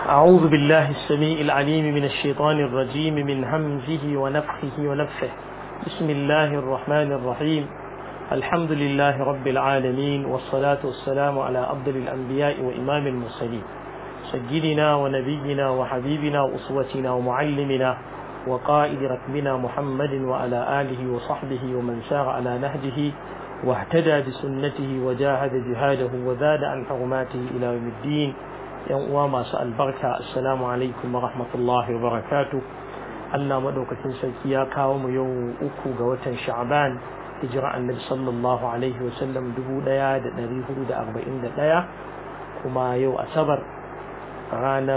أعوذ بالله السميع العليم من الشيطان الرجيم من همزه ونفخه ونفخه بسم الله الرحمن الرحيم الحمد لله رب العالمين والصلاة والسلام على أفضل الأنبياء وإمام المرسلين سيدنا ونبينا وحبيبنا وأسوتنا ومعلمنا وقائد ركبنا محمد وعلى آله وصحبه ومن سار على نهجه واهتدى بسنته وجاهد جهاده وزاد عن حرماته إلى يوم الدين يوم masu albarka assalamu alaikum wa rahmatullahi wa barakatu Allah madaukakin sarki ya kawo mu yau uku ga watan sha'ban hijira annabi sallallahu alaihi wa sallam dubu ɗaya da ɗari hudu da arba'in da ɗaya kuma yau asabar ranar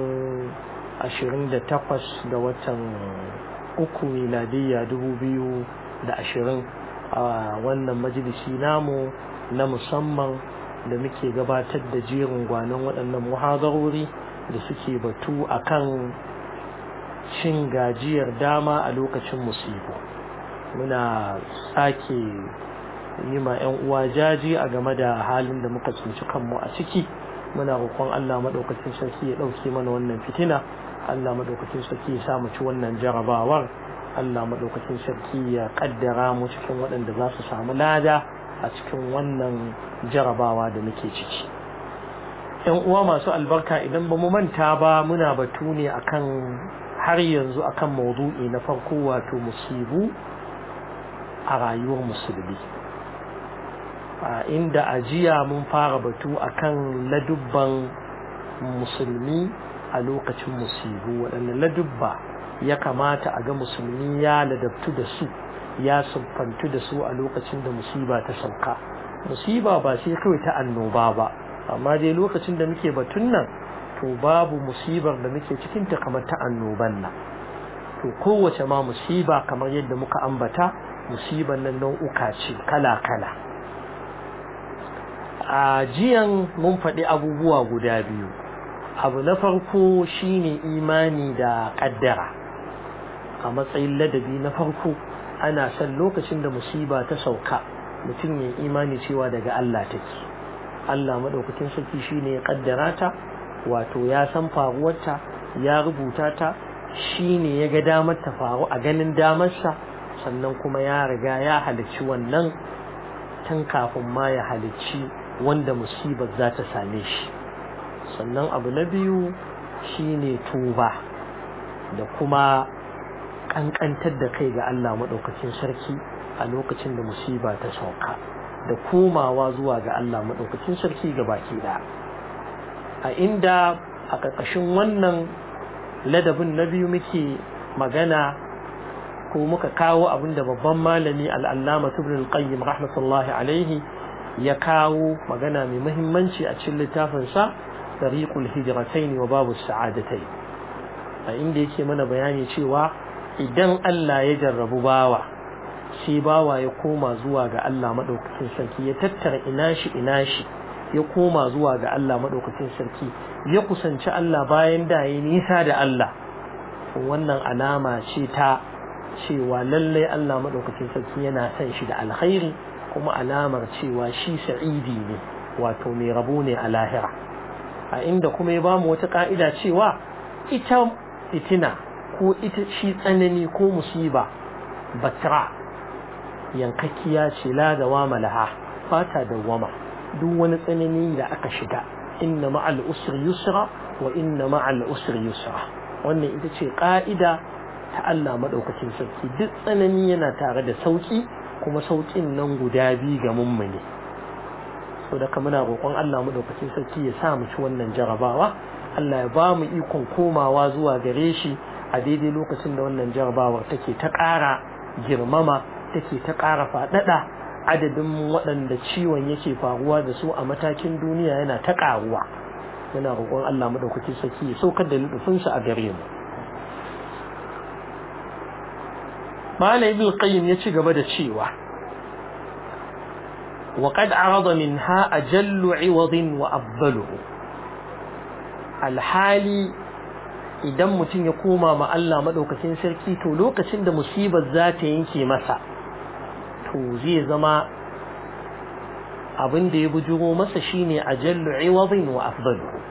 ashirin da takwas ga watan uku miladiyya dubu biyu da ashirin a wannan majalisi namu na musamman da muke gabatar da jerin gwanon waɗannan muhadarori da suke batu akan cin gajiyar dama a lokacin musibu muna sake yi ma 'yan uwa jaji a game da halin da muka tsinci kanmu a ciki muna roƙon Allah maɗaukacin sarki ya ɗauke mana wannan fitina Allah maɗaukacin sarki ya sa mu ci wannan jarabawar Allah maɗaukacin sarki ya ƙaddara mu cikin waɗanda za su samu lada a cikin wannan jarabawa da muke ciki yan uwa masu albarka idan ba mu manta ba muna batu ne akan har yanzu akan maudu'i na farko wato musibu a rayuwar musulmi a inda ajiya mun fara batu akan ladubban musulmi a lokacin musibu waɗanne ladubba ya kamata a ga musulmi ya ladabtu da su ya siffantu da su a lokacin da musiba ta sauka musiba ba sai kawai ta annoba ba amma dai lokacin da muke batun nan to babu musibar da muke cikin ta kamar ta annoban nan to kowace ma musiba kamar yadda muka ambata musibar nan nau'uka ce kala kala a jiyan mun faɗi abubuwa guda biyu abu na farko shine imani da ƙaddara a matsayin ladabi na farko ana son lokacin da musiba ta sauka mutum ya imani cewa daga Allah take Allah madaukakin sarki shine ya kaddara ta wato ya san faruwarta ya rubuta ta shine ya ga damar ta faru a ganin damarsa sannan kuma ya riga ya halicci wannan tun kafin ma ya halicci wanda musibar za ta same shi sannan abu na biyu shine tuba da kuma kankantar da kai ga Allah maɗaukacin sarki a lokacin da musiba ta sauka da komawa zuwa ga Allah maɗaukacin sarki ga baki da a inda a ƙarƙashin wannan ladabin na biyu muke magana ko muka kawo abin da babban malami al'allama tubrin qayyim rahmatullahi alaihi ya kawo magana mai muhimmanci a cikin littafinsa tariqul hijratain wa babu sa'adatai a inda yake mana bayani cewa idan Allah ya jarrabu bawa sai bawa ya koma zuwa ga Allah maɗaukacin sarki ya tattara ina shi ina shi ya koma zuwa ga Allah maɗaukacin sarki ya kusanci Allah bayan da ya nisa da Allah wannan alama ce ta cewa lallai Allah maɗaukacin sarki yana son shi da alkhairi kuma alamar cewa shi sa'idi ne wato mai rabo ne a lahira a inda kuma ya bamu wata ka'ida cewa ita fitina ko ita shi tsanani ko musiba batra yankakkiya ce la da wama laha fata da wama duk wani tsanani da aka shiga inna ma'al usri yusra wa inna ma'al usri yusra wannan ita ce ka'ida ta Allah madaukakin sarki duk tsanani yana tare da sauki kuma saukin nan guda biyu ga mummune so da muna roƙon Allah madaukakin sarki ya sa mu ci wannan jarabawa Allah ya ba mu ikon komawa zuwa gare shi a daidai lokacin da wannan jarabawar take ta ƙara girmama take ta ƙara faɗaɗa adadin waɗanda ciwon yake faruwa da su a matakin duniya yana ta ƙaruwa muna roƙon Allah maɗaukaki saki ya saukar da lutufinsa a gare mu Malam Ibn Qayyim ya ci gaba da cewa وقد عرض منها أجل عوض وأفضله الحالي idan mutum ya koma ma Allah maɗaukacin sarki to lokacin da musibar za ta yanke masa to zai zama abin da ya bujuro masa shine ajallu iwadin wa afdalu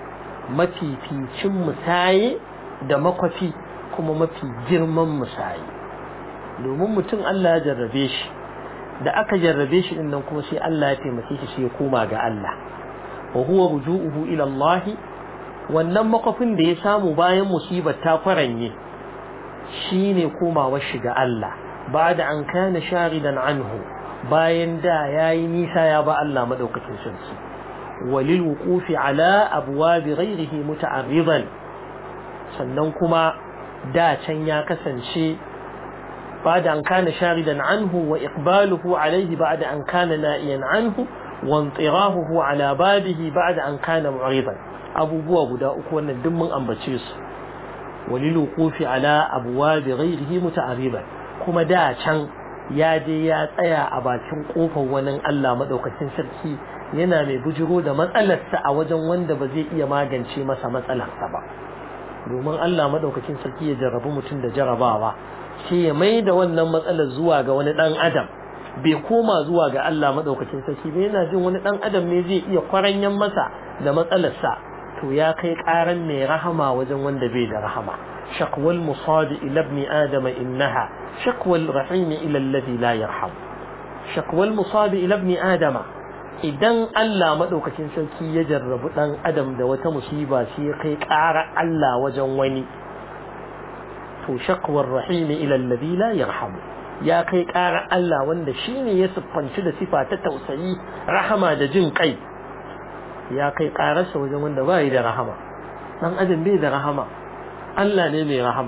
mafificin musaye da makwafi kuma mafi girman musaye domin mutum Allah ya jarrabe shi da aka jarrabe shi din nan kuma sai Allah ya taimake shi sai ya koma ga Allah wa huwa ruju'uhu ila Allah wannan makwafin da ya samu bayan musibar ta faranye shine komawar shi ga Allah ba'da an kana sharidan anhu bayan da yayi nisa ya ba Allah madaukakin sarki walil wuqufi ala abwabi ghairihi muta'arridan sannan kuma da can ya kasance بعد أن كان شاردا عنه وإقباله عليه بعد أن كان نائيا عنه وانطراهه على بابه بعد أن كان معرضا أبو بوا بدا أكوانا دم أنبتشيس وللوقوف على أبواب غيره متعرضا كما دا كان ya je ya tsaya a bakin kofar wani Allah madaukakin sarki yana mai bujiro da matsalarsa a wajen wanda ba zai iya magance masa matsalarsa ba domin Allah madaukakin sarki ya jarrabu mutum da jarabawa sai ya mai da wannan matsalar zuwa ga wani dan adam bai koma zuwa ga Allah madaukakin sarki ba yana jin wani dan adam ne zai iya kwaranyan masa da matsalarsa to ya kai karan mai rahama wajen wanda bai da rahama shakwal musadi ila ibn adam innaha shakwal rahim ila alladhi la yarham shakwal musadi ila ibn adam idan Allah madaukakin sarki ya jarrabu dan adam da wata musiba sai ya kai kara Allah wajen wani to shakwar rahim ila alladhi la yarham ya kai ƙara Allah wanda shine ya siffanci da sifa ta tausayi rahama da jin kai ya kai ƙararsa wajen wanda bai da rahama dan adam bai da rahama Allah ne mai rahama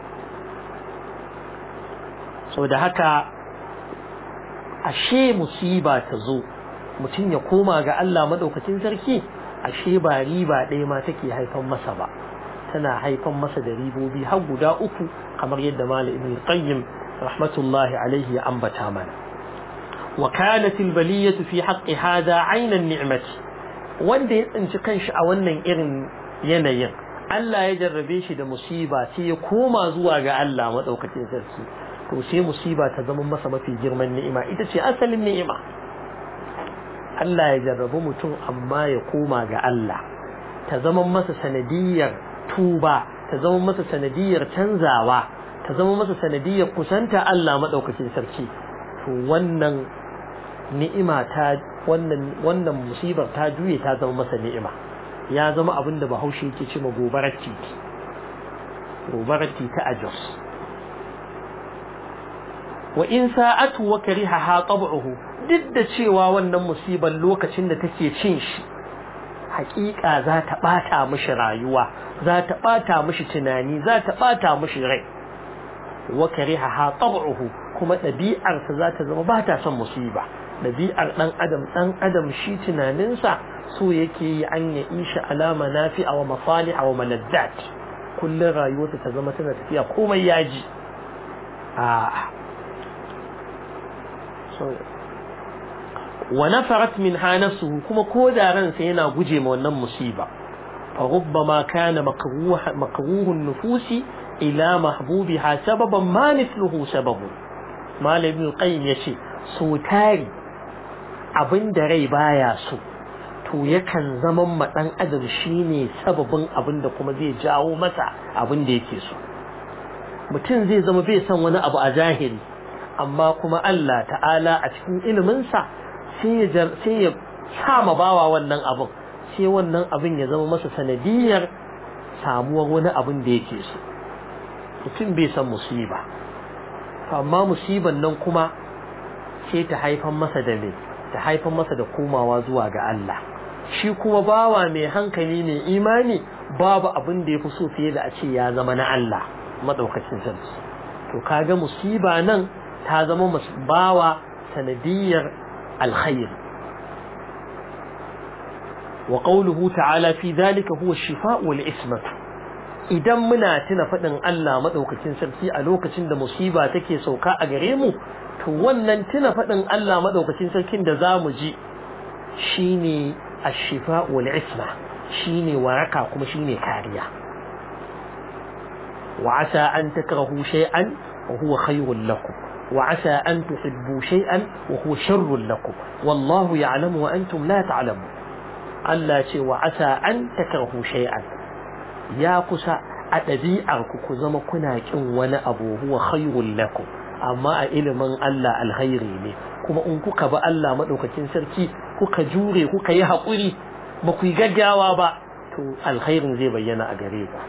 so da haka ashe musiba ta zo mutum ya koma ga Allah madaukakin sarki ashe ba riba ɗaya ma take haifan masa ba tana haifan masa da ribobi har guda uku kamar yadda malam ibn qayyim rahmatullahi alaihi ya ambata mana wa kanat albaliyatu fi haqqi hada ayna ni'mati wanda ya tsinci kanshi a wannan irin yanayin Allah ya jarrabe shi da musiba sai ya koma zuwa ga Allah madaukakin sarki to sai musiba ta zama masa mafi girman ni'ima ita ce asalin ni'ima Allah ya jarrabu mutum amma ya koma ga Allah ta zama masa sanadiyar tuba ta zama masa sanadiyar canzawa ta zama masa sanadiyar kusanta Allah madaukakin sarki to wannan ni'ima ta wannan wannan musibar ta juye ta zama masa ni'ima ya zama abin da Bahaushe yake cewa gobarar titi gobarar titi a Jos wa in sa'atu wa kariha tab'uhu duk da cewa wannan musibar lokacin da take cin shi hakika za ta bata mishi rayuwa za ta bata mishi tunani za ta bata mishi rai wa kariha tab'uhu kuma ɗabi'arsa za ta zama ba ta son musiba ɗabi'ar ɗan adam ɗan adam shi tunaninsa so yake yi an ya isha alama nafi wa masali wa malazzat kullum rayuwarsa ta zama tana tafiya komai yaji a wa nafarat min hanasuhu kuma ko da ransa yana guje ma wannan musiba fa rubbama kana makruhun nufusi ila mahbubiha sababan ma mithluhu sababu malamin qayyim yace so tari abinda rai baya so to yakan zaman ma dan adam shine sababin abinda kuma zai jawo masa abinda yake so mutum zai zama bai san wani abu a zahiri amma kuma Allah ta'ala a cikin iliminsa sai ya sai ya sama bawa wannan abin sai wannan abin ya zama masa sanadiyar samuwar wani abin da yake so mutum bai san musiba amma musiban nan kuma sai ta haifan masa da me ta haifan masa da komawa zuwa ga Allah shi kuma bawa mai hankali mai imani babu abin da yafi so fiye da a ce ya zama na Allah madaukakin sarki to kaga musiba nan ta zama bawa sanadiyar alkhair wa qawluhu ta'ala fi dhalika huwa ash-shifaa wal ismah idan muna tuna faɗin Allah maɗaukakin sarki a lokacin da musiba take sauka a gare mu to wannan tuna faɗin Allah maɗaukakin sarkin da za mu ji shine ashifa wal isma shine waraka kuma shine kariya wa asa an takrahu shay'an wa huwa khayrun lakum wa asa an tuhibbu shay'an wa huwa sharrun lakum wallahu ya'lamu wa antum la ta'lamun Allah ce wa asa an takarhu shay'an ya kusa a ɗabi'ar ku ku zama kuna kin wani abu huwa khairul lakum amma a ilimin Allah alkhairi ne kuma in kuka ba Allah madaukakin sarki kuka jure kuka yi haƙuri ba ku yi gaggawa ba to alkhairin zai bayyana a gare ku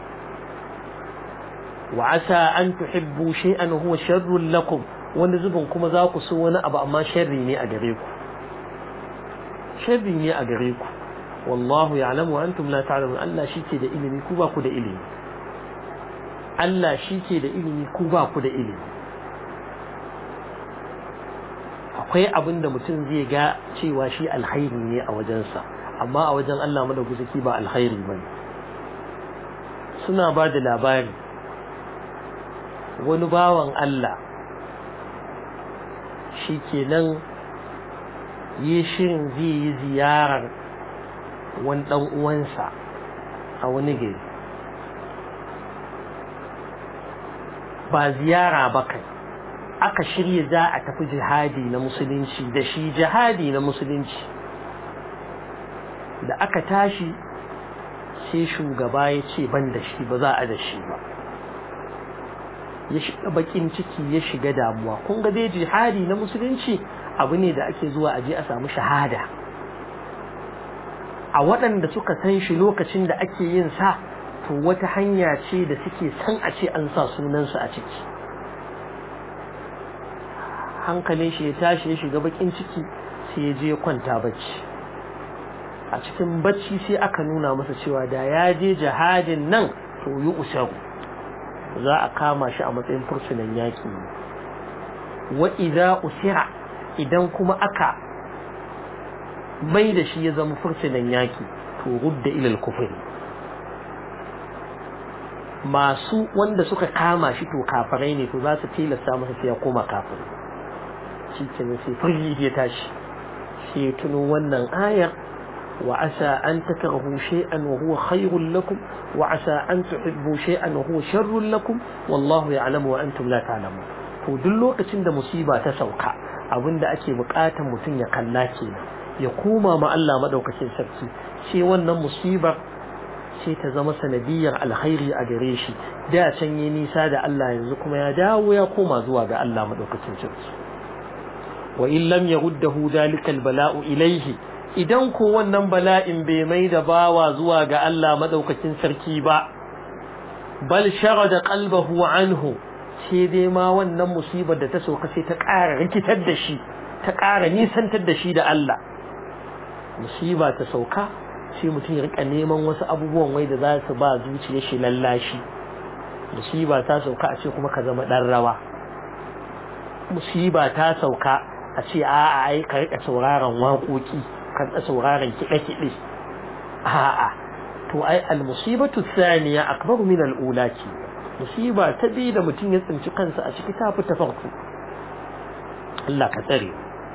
wa asa an tuhibbu shay'an huwa sharrul lakum wani zubin kuma za ku so wani abu amma sharri ne a gare ku sharri ne a gare ku wallahu ya'lamu wa antum la ta'lamun Allah shike da ilimi ku ba ku da ilimi Allah shike da ilimi ku ba ku da ilimi akwai abin da mutum zai ga cewa shi alkhairi ne a wajensa amma a wajen Allah madaukaki ba alkhairi bane suna ba da labari wani bawan Allah shi kenan yi shirin zai yi ziyarar wani ɗan uwansa a wani gari ba ziyara ba kai aka shirya za a tafi jihadi na musulunci da shi jihadi na musulunci da aka tashi sai shugaba ya ce ban da shi ba za a da shi ba ya shiga bakin ciki ya shiga damuwa kun ga dai jihadi na musulunci abu ne da ake zuwa aje a samu shahada a waɗanda suka san shi lokacin da ake yin sa to wata hanya ce da suke san a ce an sa sunansu a ciki hankalin shi ya tashi ya shiga bakin ciki sai ya je kwanta bacci a cikin bacci sai aka nuna masa cewa da ya je jihadin nan to yi usaru za a kama shi a matsayin fursunan yaƙi wa idza usira idan kuma aka mai da shi ya zama fursunan yaƙi to rudda ilal kufri masu wanda suka kama shi to kafirai ne to za su tilasta masa sai ya koma kafir shi ke sai firgi ya tashi sai tuno wannan ayar وعسى أن تكرهوا شيئا وهو خير لكم وعسى أن تحبوا شيئا وهو شر لكم والله يعلم وأنتم لا تعلمون to duk lokacin da musiba ta sauka abin da ake bukatar mutum ya kalla kenan ya koma ma Allah madaukakin sarki sai wannan musibar sai ta zama sanadiyar alkhairi a gare shi da can yi nisa da Allah yanzu kuma ya dawo ya koma zuwa ga Allah madaukakin sarki wa in lam yaruddahu dalika albala'u ilayhi idan ko wannan bala'in bai mai da bawa zuwa ga Allah madaukakin sarki ba bal sharada qalbahu anhu sai dai ma wannan musibar da ta sauka sai ta ƙara rikitar da shi ta ƙara nisantar da shi da Allah musiba ta sauka sai mutum ya rika neman wasu abubuwan wai da za su ba zuciyar shi lallashi musiba ta sauka a ce kuma ka zama dan rawa musiba ta sauka a ce a'a ai ka rika sauraron waƙoƙi kan sauraron kiɗe-kiɗe a'a to ai al-musibatu thaniya akbar min al-ula ce musiba ta bi da mutum ya tsinci kansa a ciki ta fita farko Allah ka tsare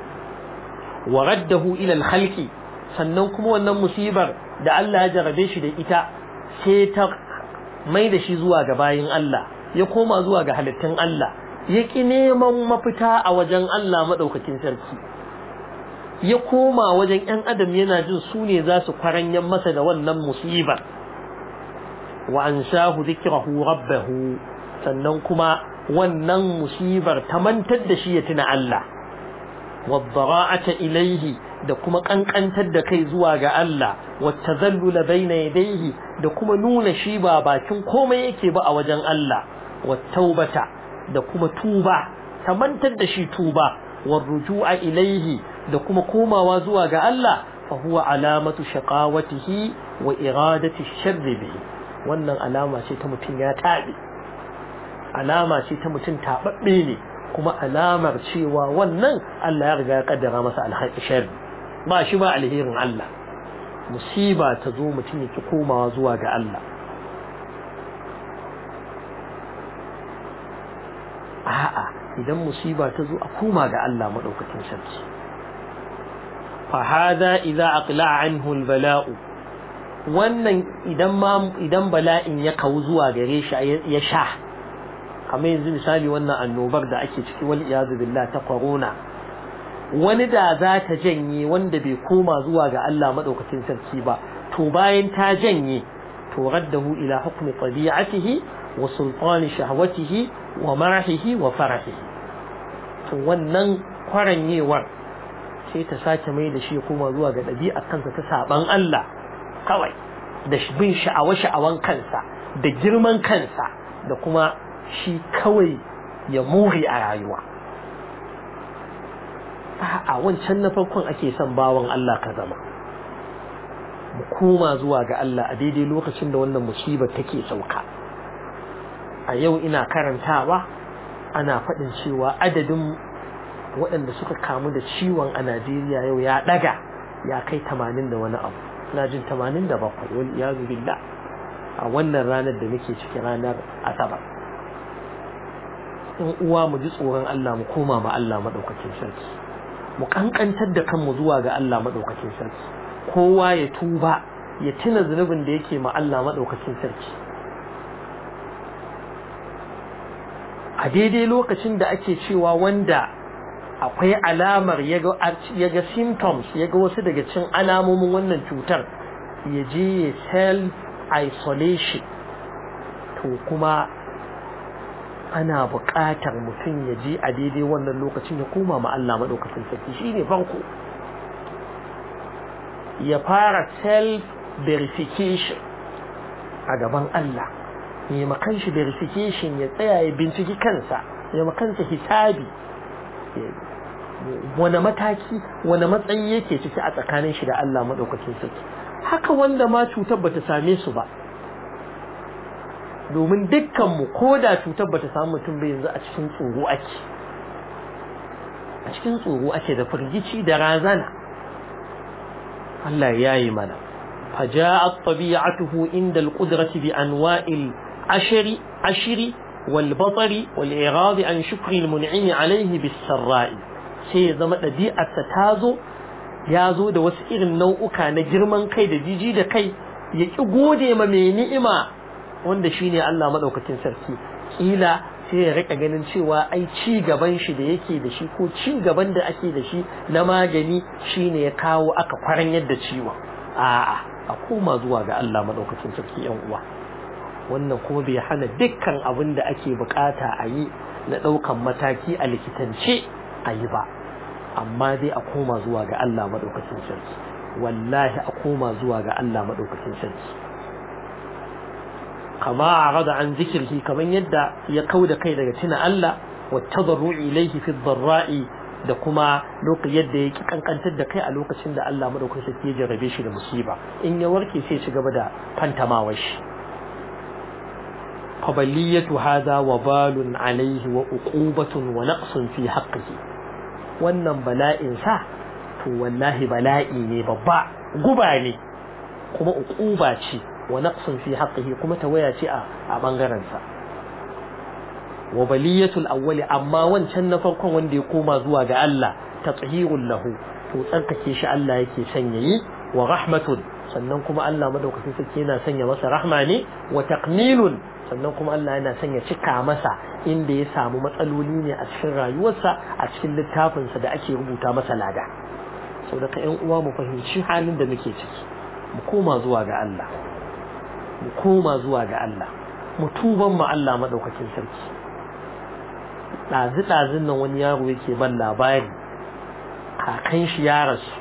wa raddahu ila al-khalqi sannan kuma wannan musibar da Allah ya jarabe shi da ita sai ta mai da shi zuwa ga bayin Allah ya koma zuwa ga halittun Allah ya ki neman mafita a wajen Allah madaukakin sarki ya koma wajen ‘yan adam yana jin su ne za su kwaranyan masa da wannan musibar wa an shahu zikirahu rabbahu sannan kuma wannan musibar ta mantar da shi ya tuna Allah wadda ilaihi da kuma ƙanƙantar da kai zuwa ga Allah wata zallula baina yadaihi da kuma nuna shi ba bakin komai yake ba a wajen Allah wata da kuma tuba ta mantar da shi tuba warruju'a ilaihi da kuma komawa zuwa ga Allah fa huwa alamatu shaqawatihi wa iradati sharri bihi wannan alama ce ta mutum ya tabe alama ce ta mutum tababbe ne kuma alamar cewa wannan Allah ya riga ya kaddara masa alhaƙi sharri ba shi ba alherin Allah musiba ta zo mutum yake komawa zuwa ga Allah a'a idan musiba ta zo a koma ga Allah madaukakin sarki fa hada idza aqla'a anhu albala'u wannan idan ma idan bala'in ya kawo zuwa gare shi ya sha kamar yanzu misali wannan annobar da ake ciki wal iyazu billah ta corona wani da za ta janye wanda bai koma zuwa ga Allah madaukakin sarki ba to bayan ta janye to raddahu ila hukmi tabi'atihi wa sultani shahwatihi wa marahihi wa farahihi to wannan kwaranyewar sai ta sake mai da shi ya koma zuwa ga ɗabi'ar kansa ta saban Allah kawai da bin sha'awa-sha'awan kansa da girman kansa da kuma shi kawai ya more a rayuwa a wancan na farkon ake son bawan Allah ka zama mu koma zuwa ga Allah a daidai lokacin da wannan musibar take sauka a yau ina karantawa ana faɗin cewa adadin waɗanda suka kamu da ciwon a Najeriya yau ya ɗaga ya kai tamanin da wani abu na jin tamanin da bakwai wani iyazu billah a wannan ranar da muke ciki ranar asabar in uwa mu ji tsoron Allah mu koma ma Allah maɗaukakin sarki mu kankantar da kanmu zuwa ga Allah maɗaukakin sarki kowa ya tuba ya tuna zunubin da yake ma Allah maɗaukakin sarki a daidai lokacin da ake cewa wanda akwai alamar ya ga symptoms ya ga wasu daga cin alamomin wannan cutar ya je ya self isolation to kuma ana buƙatar mutum ya je a daidai wannan lokacin ya koma ma Allah maɗaukacin sarki shi ne farko ya fara self verification a gaban Allah ya makan shi verification ya tsaya ya binciki kansa ya makansa hisabi wani mataki wani matsayi yake ciki a tsakanin shi da Allah maɗaukacin sarki haka wanda ma cutar bata same su ba domin dukkanmu ko da cutar bata samu mutum bai yanzu a cikin tsoro ake a cikin tsoro ake da firgici da razana Allah ya yi mana فجاءت طبيعته عند القدرة بأنواع العشر عشر والبطر والإعراض عن شكر المنعم عليه بالسراء sai ya zama ɗabi'arsa ta zo ya zo da wasu irin nau'uka na girman kai da jiji da kai ya ƙi gode ma mai ni'ima wanda shi ne Allah maɗaukacin sarki ƙila sai ya riƙa ganin cewa ai ci gaban shi da yake da shi ko ci gaban da ake da shi na magani shi ne ya kawo aka kwaran yadda ciwon a'a a koma zuwa ga Allah maɗaukacin sarki yan uwa wannan kuma bai hana dukkan abin da ake bukata a yi na ɗaukan mataki a likitance a yi ba amma dai a koma zuwa ga Allah maɗaukacin sarki wallahi a koma zuwa ga Allah maɗaukacin sarki kama a rada an zikirki kamar yadda ya kau da kai daga tuna Allah wa tadarru'i ilayhi fi dharra'i da kuma lokacin yadda ya ki kankantar da kai a lokacin da Allah maɗaukacin sarki ya jarrabe shi da musiba in ya warke sai ci gaba da fantamawar shi قبلية هذا وبال عليه وعقوبة ونقص في حقه wannan bala'in sa to wallahi bala'i ne babba guba ne kuma uquba ce wa naqsun fi haqqihi kuma tawaya ce a bangaren sa wa baliyatul awwali amma wancan na farkon wanda ya koma zuwa ga Allah tathhirul lahu to tsarkake shi Allah yake sanya yi wa rahmatun sannan kuma Allah madaukakin sarki yana sanya masa rahma ne wa taqnilun sannan kuma Allah yana son ya cika masa inda ya samu matsaloli ne a cikin rayuwarsa a cikin littafinsa da ake rubuta masa lada sau daga ‘yan uwa mu fahimci halin da muke ciki mu koma zuwa ga Allah mu koma zuwa ga Allah mu tuban mu Allah maɗaukakin sarki ɗazi-ɗazin nan wani yaro yake ban labari kakan shi ya rasu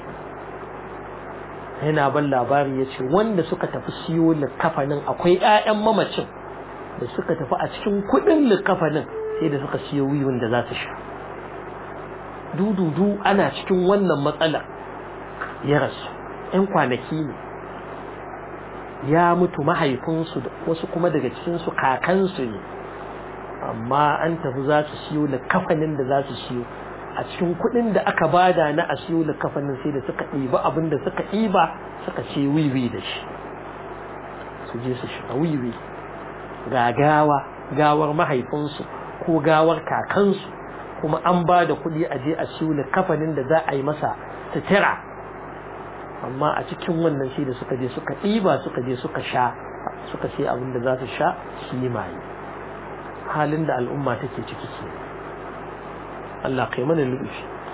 yana ban labari ya ce wanda suka tafi siyo likafanin akwai 'ya'yan mamacin da suka tafi a cikin kudin likafanin sai da suka siyo wiwin da za su sha dududu ana cikin wannan matsalar ya rasu ‘yan kwanaki ne ya mutu mahaifinsu wasu kuma daga cikinsu kakansu ne amma an tafi za su siyo likafanin da za su siyo a cikin kudin da aka bada na a siyo likafanin sai da suka ɗiba abin da suka ɗiba suka ce wiwi da shi su je su sha wiwi ga gawa gawar mahaifinsu ko gawar kakansu kuma an ba da kuɗi a je a siyo kafanin da za a yi masa sutura amma a cikin wannan shi da suka je suka ɗiba suka je suka sha suka sai abin da za su sha su yi maye halin da al'umma take ciki ke Allah kai mana lufi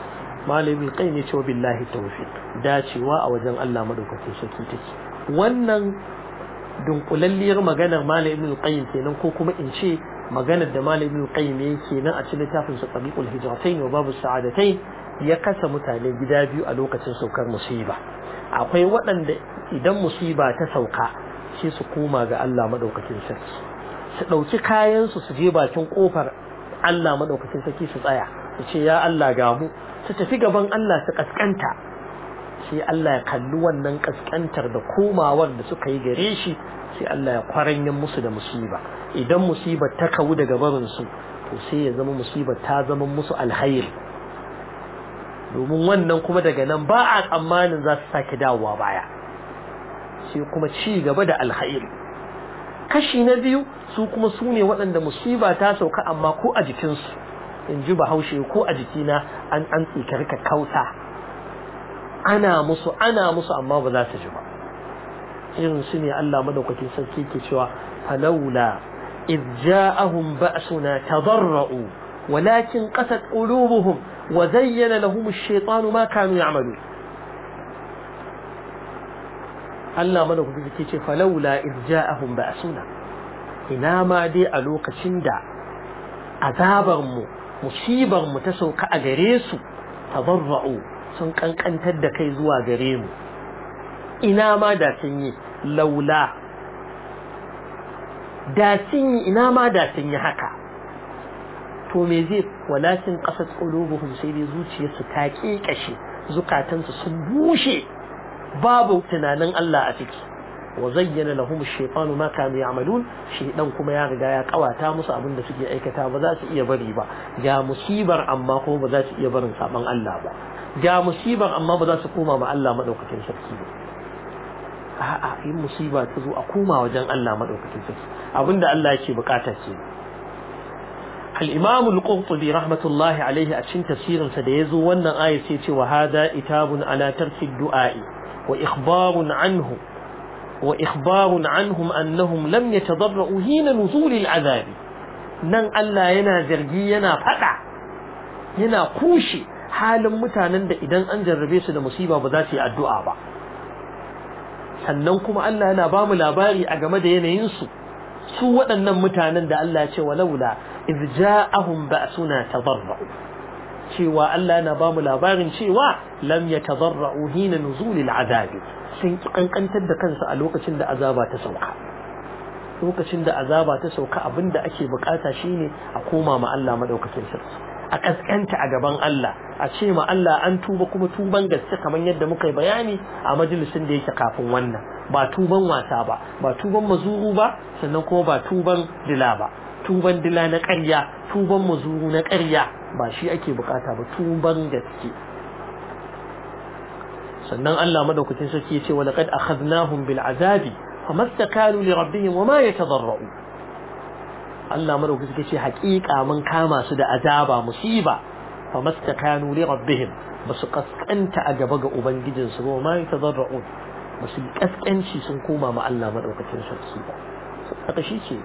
malamin kai ne cewa billahi tawfiq dacewa a wajen Allah madaukakin sarki take wannan dunkulalliyar maganar malamin qayyim kenan ko kuma in ce maganar da malamin qayyim yake nan a cikin littafin sa tabiqul hijratain wa babu sa'adatain ya kasa mutane gida biyu a lokacin saukar musiba akwai waɗanda idan musiba ta sauka sai su koma ga Allah madaukakin sarki su ɗauki kayansu su je bakin ƙofar Allah madaukakin sarki su tsaya su ce ya Allah ga mu su tafi gaban Allah su kaskanta sai Allah ya kalli wannan kaskantar da komawar da suka yi gare shi sai Allah ya kwaranyen musu da musiba idan musibar ta kawu daga barin su to sai ya zama musibar ta zama musu alhairi domin wannan kuma daga nan ba a tsammanin za su sake dawowa baya sai kuma ci gaba da alhairi kashi na biyu su kuma su ne waɗanda musiba ta sauka amma ko a jikinsu in ji bahaushe ko a jikina an an tsikar ka kauta ana musu ana musu amma ba za su ji ba irin su ne Allah madaukakin sarki ke cewa falawla إذ جاءهم بأسنا تضرؤوا ولكن قست قلوبهم وزين لهم الشيطان ما كانوا يعملون Allah mana kudu ke ce falaula iz ja'ahum ba'suna ina ma dai a lokacin da azabar mu musibar mu ta sauka a gare su tadarra'u sun kankantar da kai zuwa gare mu ina ma da sun yi laula da sun yi ina ma da sun yi haka to me zai walakin qasat qulubuhum sai dai zuciyarsu ta kekashe zukatansu sun bushe babu tunanin Allah a ciki wa zayyana lahum ash-shaytanu ma kanu ya'malun shaydan kuma ya riga ya kawata musu abin da suke aikata ba za su iya bari ba ga musibar amma kuma ba za su iya barin saban Allah ba ga musibar amma ba za su koma ma Allah madaukakin sarki ba a'a in musiba ta zo a koma wajen Allah madaukakin sarki abinda Allah yake bukata ce al-Imam al-Qurtubi rahmatullahi alaihi a cikin tafsirin sa da yazo wannan aya sai ce wa hada itabun ala tarki du'a'i wa ikhbarun anhu wa ikhbarun anhum annahum lam yatadarra'u hina nuzul al-azab nan Allah yana zargi yana fada yana kushe halin mutanen da idan an jarrabe su da musiba ba za su yi addu'a ba sannan kuma Allah yana ba mu labari a game da yanayinsu su waɗannan mutanen da Allah ya ce walaula iz ja'ahum ba'suna tadarra'u cewa Allah yana ba mu labarin cewa lam yatadarra'u hina nuzulil azabi sun kankantar da kansu a lokacin da azaba ta sauka lokacin da azaba ta sauka abinda ake bukata shine a koma ma Allah madaukakin sarki a kaskanta a gaban Allah a ce ma Allah an tuba kuma tuban gaske kamar yadda muka yi bayani a majalisin da yake kafin wannan ba tuban wasa ba ba tuban mazuru ba sannan kuma ba tuban dila ba tuban dila na ƙarya tuban mazuru na ƙarya ba shi ake bukata ba tuban gaske sannan Allah madaukakin sarki ya ce wa laqad akhadnahum bil azabi famastakanu li rabbihim wama yatadarra'u Allah madaukakin sarki ce haƙiƙa mun kama su da azaba musiba famastakanu li rabbihim basu kaskanta a gaba ga ubangijin su ba ma yatadarra'u basu kaskanci sun koma ma Allah madaukakin sarki ba haka shi ce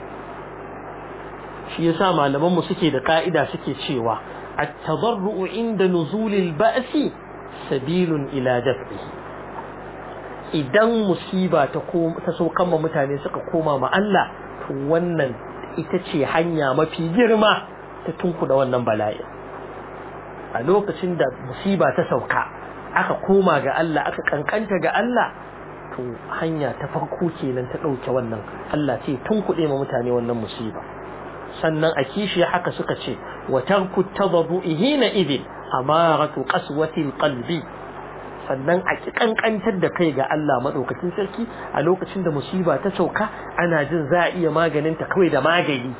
shi yasa malaman mu suke da ka'ida suke cewa at-tadarru'u inda nuzulil ba'si sabilun ila daf'ihi idan musiba ta ta saukan ma mutane suka koma ma Allah to wannan ita ce hanya mafi girma ta tunkuda wannan bala'i a lokacin da musiba ta sauka aka koma ga Allah aka kankanta ga Allah to hanya ta farko kenan ta ɗauke wannan Allah ce tunkuɗe ma mutane wannan musiba sannan a kishi haka suka ce wa tarku tadarru'i hina idin amaratu qaswatil qalbi sannan a ki kankantar da kai ga Allah madaukakin sarki a lokacin da musiba ta sauka ana jin za a iya maganin ta kawai da magani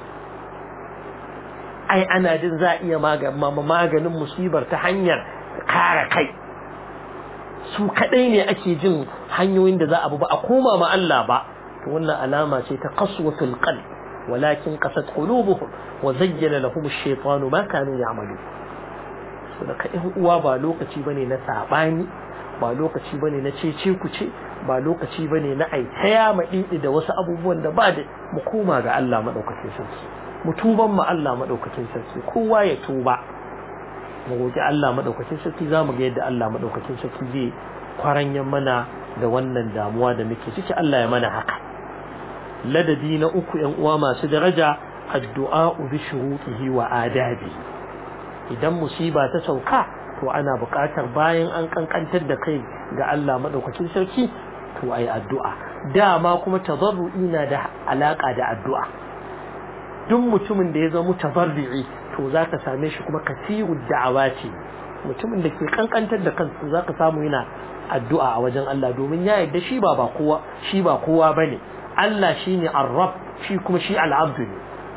ai ana jin za a iya maganin musibar ta hanyar kare kai su kadai ne ake jin hanyoyin da za a bi ba a koma ma Allah ba to wannan alama ce ta qaswatul qalb walakin qasat qulubuhum wa zayyana lahum ash-shaytanu ma kanu ya'malun so da kai uwa ba lokaci bane na sabani ba lokaci bane na cece ku ce ba lokaci bane na ai taya madidi da wasu abubuwan da ba da mu koma ga Allah madaukakin sarki mu tuban mu Allah madaukakin sarki kowa ya tuba mu roki Allah madaukakin sarki zamu ga yadda Allah madaukakin sarki zai kwaranyan mana da wannan damuwa da muke ciki Allah ya mana haka ladabi na uku yan uwa masu daraja addu'a bi shurutihi wa adabi idan musiba ta sauka to ana buƙatar bayan an kankantar da kai ga Allah madaukakin sarki to ai addu'a dama kuma tazarru'i na da alaka da addu'a duk mutumin da ya zama tazarru'i to zaka same shi kuma kasiru da'awati mutumin da ke kankantar da kansa zaka samu yana addu'a a wajen Allah domin ya yarda shi ba ba kowa shi ba kowa bane Allah shine ar-rabb shi kuma shi al-abd ne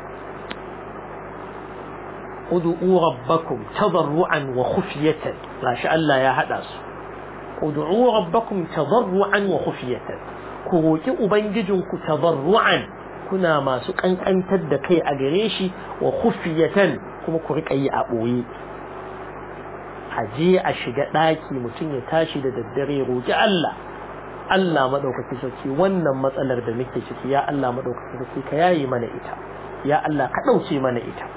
ud'u rabbakum tadarruan wa khufyatan gashi Allah ya hada su ud'u rabbakum tadarruan wa khufyatan ku roki ubangijinku tadarruan kuna masu kankantar da kai a gare shi wa khufyatan kuma ku rika yi a boye a je a shiga daki mutum ya tashi da daddare roki Allah Allah madaukaki sarki wannan matsalar da muke ciki ya Allah madaukaki sarki ka yayi mana ita ya Allah ka dauke mana ita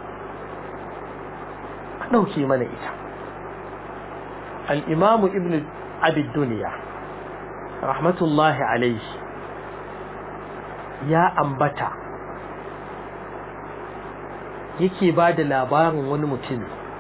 ka dauke mana ita al-imam ibn abi dunya rahmatullahi alayhi ya ambata yake ba da labarin wani mutum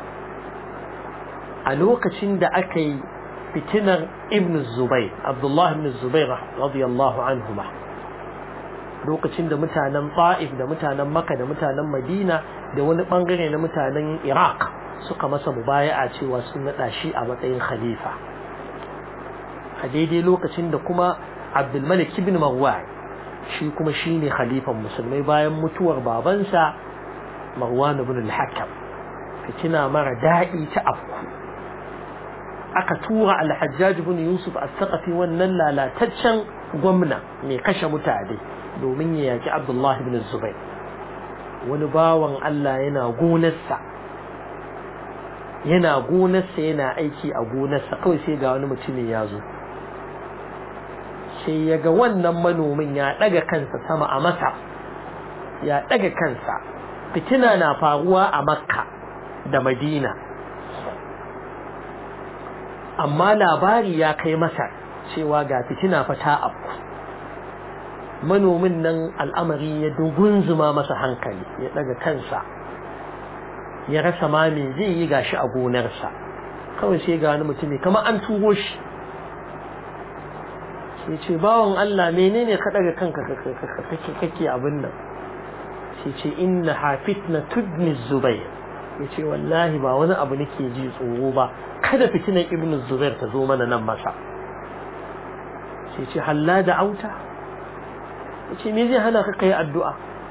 a lokacin da aka yi fitinar ibn zubair abdullah ibn zubair radiyallahu anhuma lokacin da mutanen ta'if da mutanen makka da mutanen madina da wani bangare na mutanen iraq suka masa mubaya'a cewa sun nada shi a matsayin khalifa a daidai lokacin da kuma abdulmalik ibn marwan shi kuma shine khalifan musulmai bayan mutuwar babansa marwan ibn al-hakam fitina mara daɗi ta afku aka tura al-hajjaj ibn yusuf as-saqafi wannan lalataccen gwamna mai kashe mutane domin ya yaki abdullahi ibn zubair wani bawan Allah yana gonarsa yana gonarsa yana aiki a gonarsa kawai sai ga wani mutumin ya zo sai ya ga wannan manomin ya ɗaga kansa sama a masa ya ɗaga kansa fitina na faruwa a makka da madina amma labari ya kai masa cewa ga fitina fa ta afku manomin nan al'amari ya dugunzuma masa hankali ya ɗaga kansa ya rasa ma me zai yi gashi a gonarsa kawai sai ga wani mutumi kamar an turo shi sai ce bawan Allah menene ka daga kanka kake kake abin nan sai ce inna hafitna tudni zubair yace wallahi ba wani abu nake ji tsoro ba kada fitinan ibn zubair ta zo mana nan masa sai ce halla da auta yace me zai hana ka kai addu'a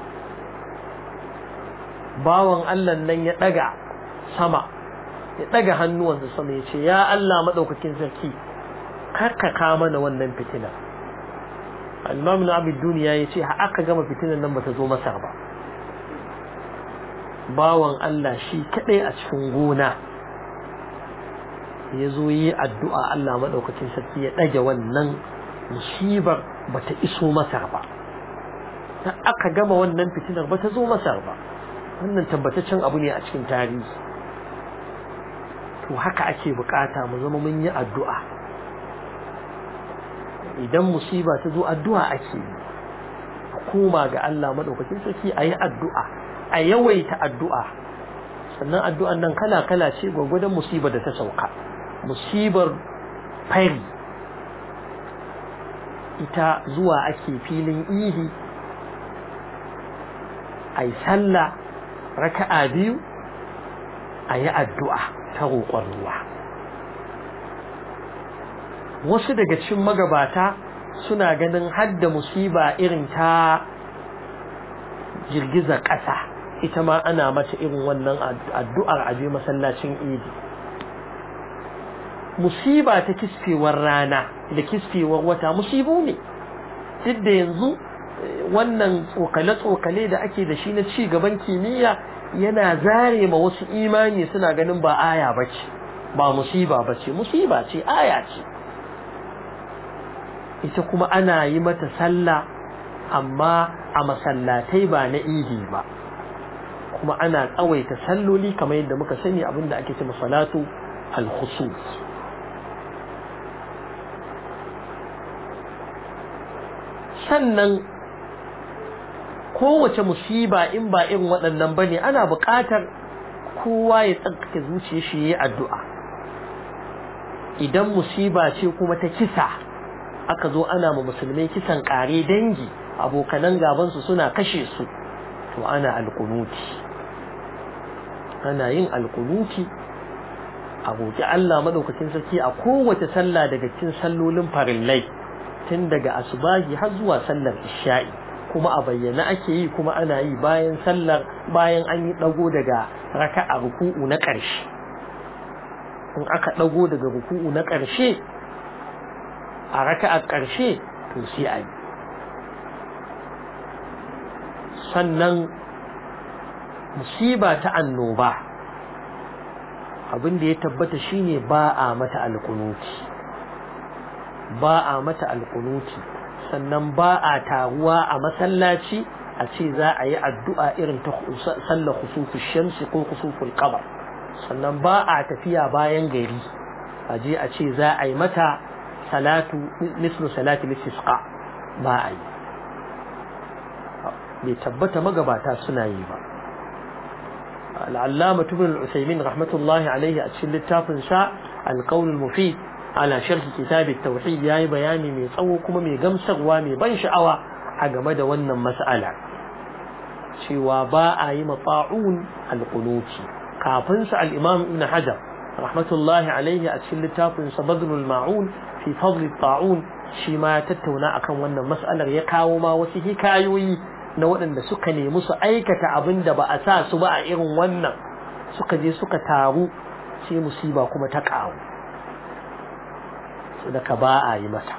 bawan Allah nan ya daga sama ya daga hannuwansa sama yace ya Allah madaukakin sarki karkaka mana wannan fitina al-imam na abid duniya ya ce aka gama fitinan nan bata zo masar ba bawan Allah shi kadai a cikin gona ya zo yi addu'a Allah maɗaukacin sarki ya ɗage wannan musibar bata iso masar ba ta aka gama wannan fitinar bata zo masar ba wannan tabbataccen abu ne a cikin tarihi to haka ake bukata mu zama mun yi addu'a idan musiba ta zo addu'a ake yi koma ga Allah madaukakin sarki a yi addu'a a yawaita addu'a sannan addu'an nan kala-kala ce gwagwadon musibar da ta sauka musibar fari ita zuwa ake filin ihi a yi sallah raka'a biyu a yi addu'a ta roƙon ruwa wasu daga cikin magabata suna ganin hadda musiba irin ta girgizar ƙasa ita ma ana mata irin wannan addu'ar aje masallacin idi musiba ta kisfewar rana da kisfewar wata musibu ne duk da yanzu wannan tsokale-tsokale da ake da shi na ci gaban kimiyya yana zare ma wasu imani suna ganin ba aya bace ba musiba bace musiba ce aya ce ita kuma ana yi mata sallah amma a masallatai ba na idi ba kuma ana tsawaita salloli kamar yadda muka sani abinda ake cewa salatu al-khusus sannan kowace musiba in ba irin waɗannan bane ana buƙatar kowa ya tsarkake zuciya shi yayi addu'a idan musiba ce kuma ta kisa aka zo ana ma musulmai kisan kare dangi abokanan gabansu suna kashe su to ana alkunuti ana yin alkunuti a roƙi Allah madaukakin sarki a kowace sallah daga cikin sallolin farillai tun daga asubahi har zuwa sallar isha'i kuma a bayyana ake yi kuma ana yi bayan sallar bayan an yi dago daga raka'a ruku'u na ƙarshe in aka dago daga ruku'u na ƙarshe a raka'a ƙarshe to sai a yi sannan musiba ta annoba abin da ya tabbata shine ba a mata alkunuti ba a mata alkunuti sannan ba a taruwa a masallaci a ce za a yi addu'a irin ta sallar khusufus shamsi ko khusuful qamar sannan ba a tafiya bayan gari a je a ce za a yi mata salatu mislu salati listisqa ba a yi bai tabbata magabata suna yi ba al'allama tubin al'usaimin rahmatullahi alaihi a cikin littafin sa alƙaunin mufid ala sharhi kitabit tauhid yayi bayani mai tsawo kuma mai gamsarwa mai ban sha'awa a game da wannan mas'ala cewa ba a yi mata'un alqunuti kafin sa al-imam ibn hajar rahmatullahi alaihi a cikin littafin sa badrul ma'un fi fadl ta'un shi ma ya tattauna akan wannan mas'alar ya kawo ma wasu hikayoyi na waɗanda suka nemi su aikata abin da ba a sa su ba a irin wannan suka je suka taru sai musiba kuma ta ƙaru sadaka ba a yi mata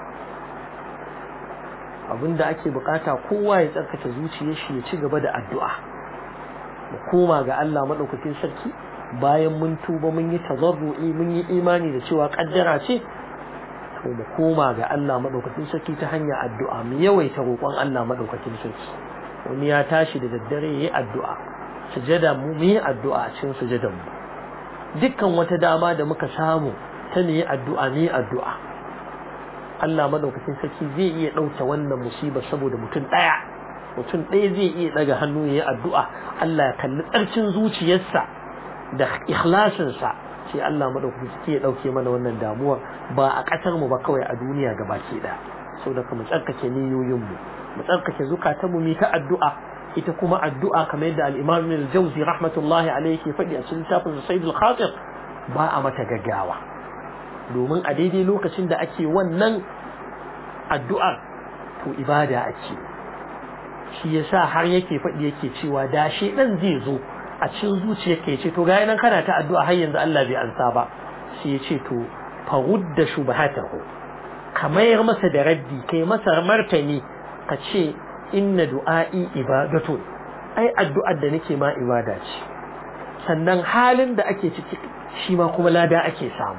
abinda ake bukata kowa ya tsarkake zuciyar shi ya ci gaba da addu'a mu koma ga Allah madaukakin sarki bayan mun tuba mun yi tazarru'i mun yi imani da cewa kaddara ce to mu koma ga Allah madaukakin sarki ta hanyar addu'a mu yawaita roƙon Allah madaukakin sarki wani ya tashi da daddare yayi addu'a sujada mu mu yi addu'a a cikin sujadan mu dukkan wata dama da muka samu ta ne addu'a ne addu'a Allah madaukakin sarki zai iya ɗauke wannan musibar saboda mutum ɗaya mutum ɗaya zai iya ɗaga hannu ya yi addu'a Allah ya kalli tsarkin zuciyarsa da ikhlasinsa sai Allah madaukakin sarki ya ɗauke mana wannan damuwar ba a ƙasar mu ba kawai a duniya gabaki ɗaya saboda mu tsarkake niyoyin mu mu tsarkake zukatan mu ta addu'a ita kuma addu'a kamar yadda al-Imam Ibn al-Jawzi rahmatullahi alayhi ke faɗi a cikin littafin Sayyid al-Khatir ba a mata gaggawa domin a daidai lokacin da ake wannan addu'ar to ibada ake shi yasa har yake faɗi yake cewa da shi dan zai zo a cikin zuciyar ka yace to ga nan kana ta addu'a har yanzu Allah bai ansa ba sai ya ce to farudda shubhatahu ka mayar masa da raddi kai masa martani ka ce inna du'a'i ibadatu ai addu'ar da nake ma ibada ce sannan halin da ake ciki shi ma kuma lada ake samu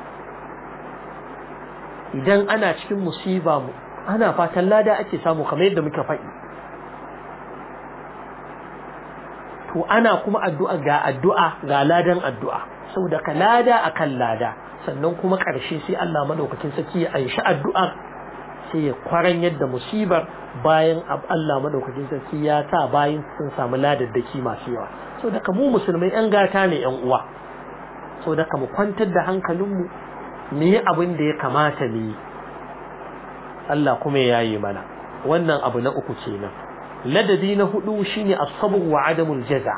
idan ana cikin musiba mu ana fatan lada ake samu kamar yadda muka faɗi to ana kuma addu'a ga addu'a ga ladan addu'a saboda ka lada akan lada sannan kuma ƙarshe sai Allah madaukakin saki ya aishi addu'ar sai ya kwaran yadda musibar bayan Allah madaukakin sarki ya sa bayan sun samu ladaddaki masu yawa saboda ka mu musulmai yan gata ne yan uwa saboda ka mu kwantar da hankalinmu mu yi abin da ya kamata mu yi Allah kuma ya yi mana wannan abu na uku kenan ladabi na hudu shine as-sabr wa adamul jaza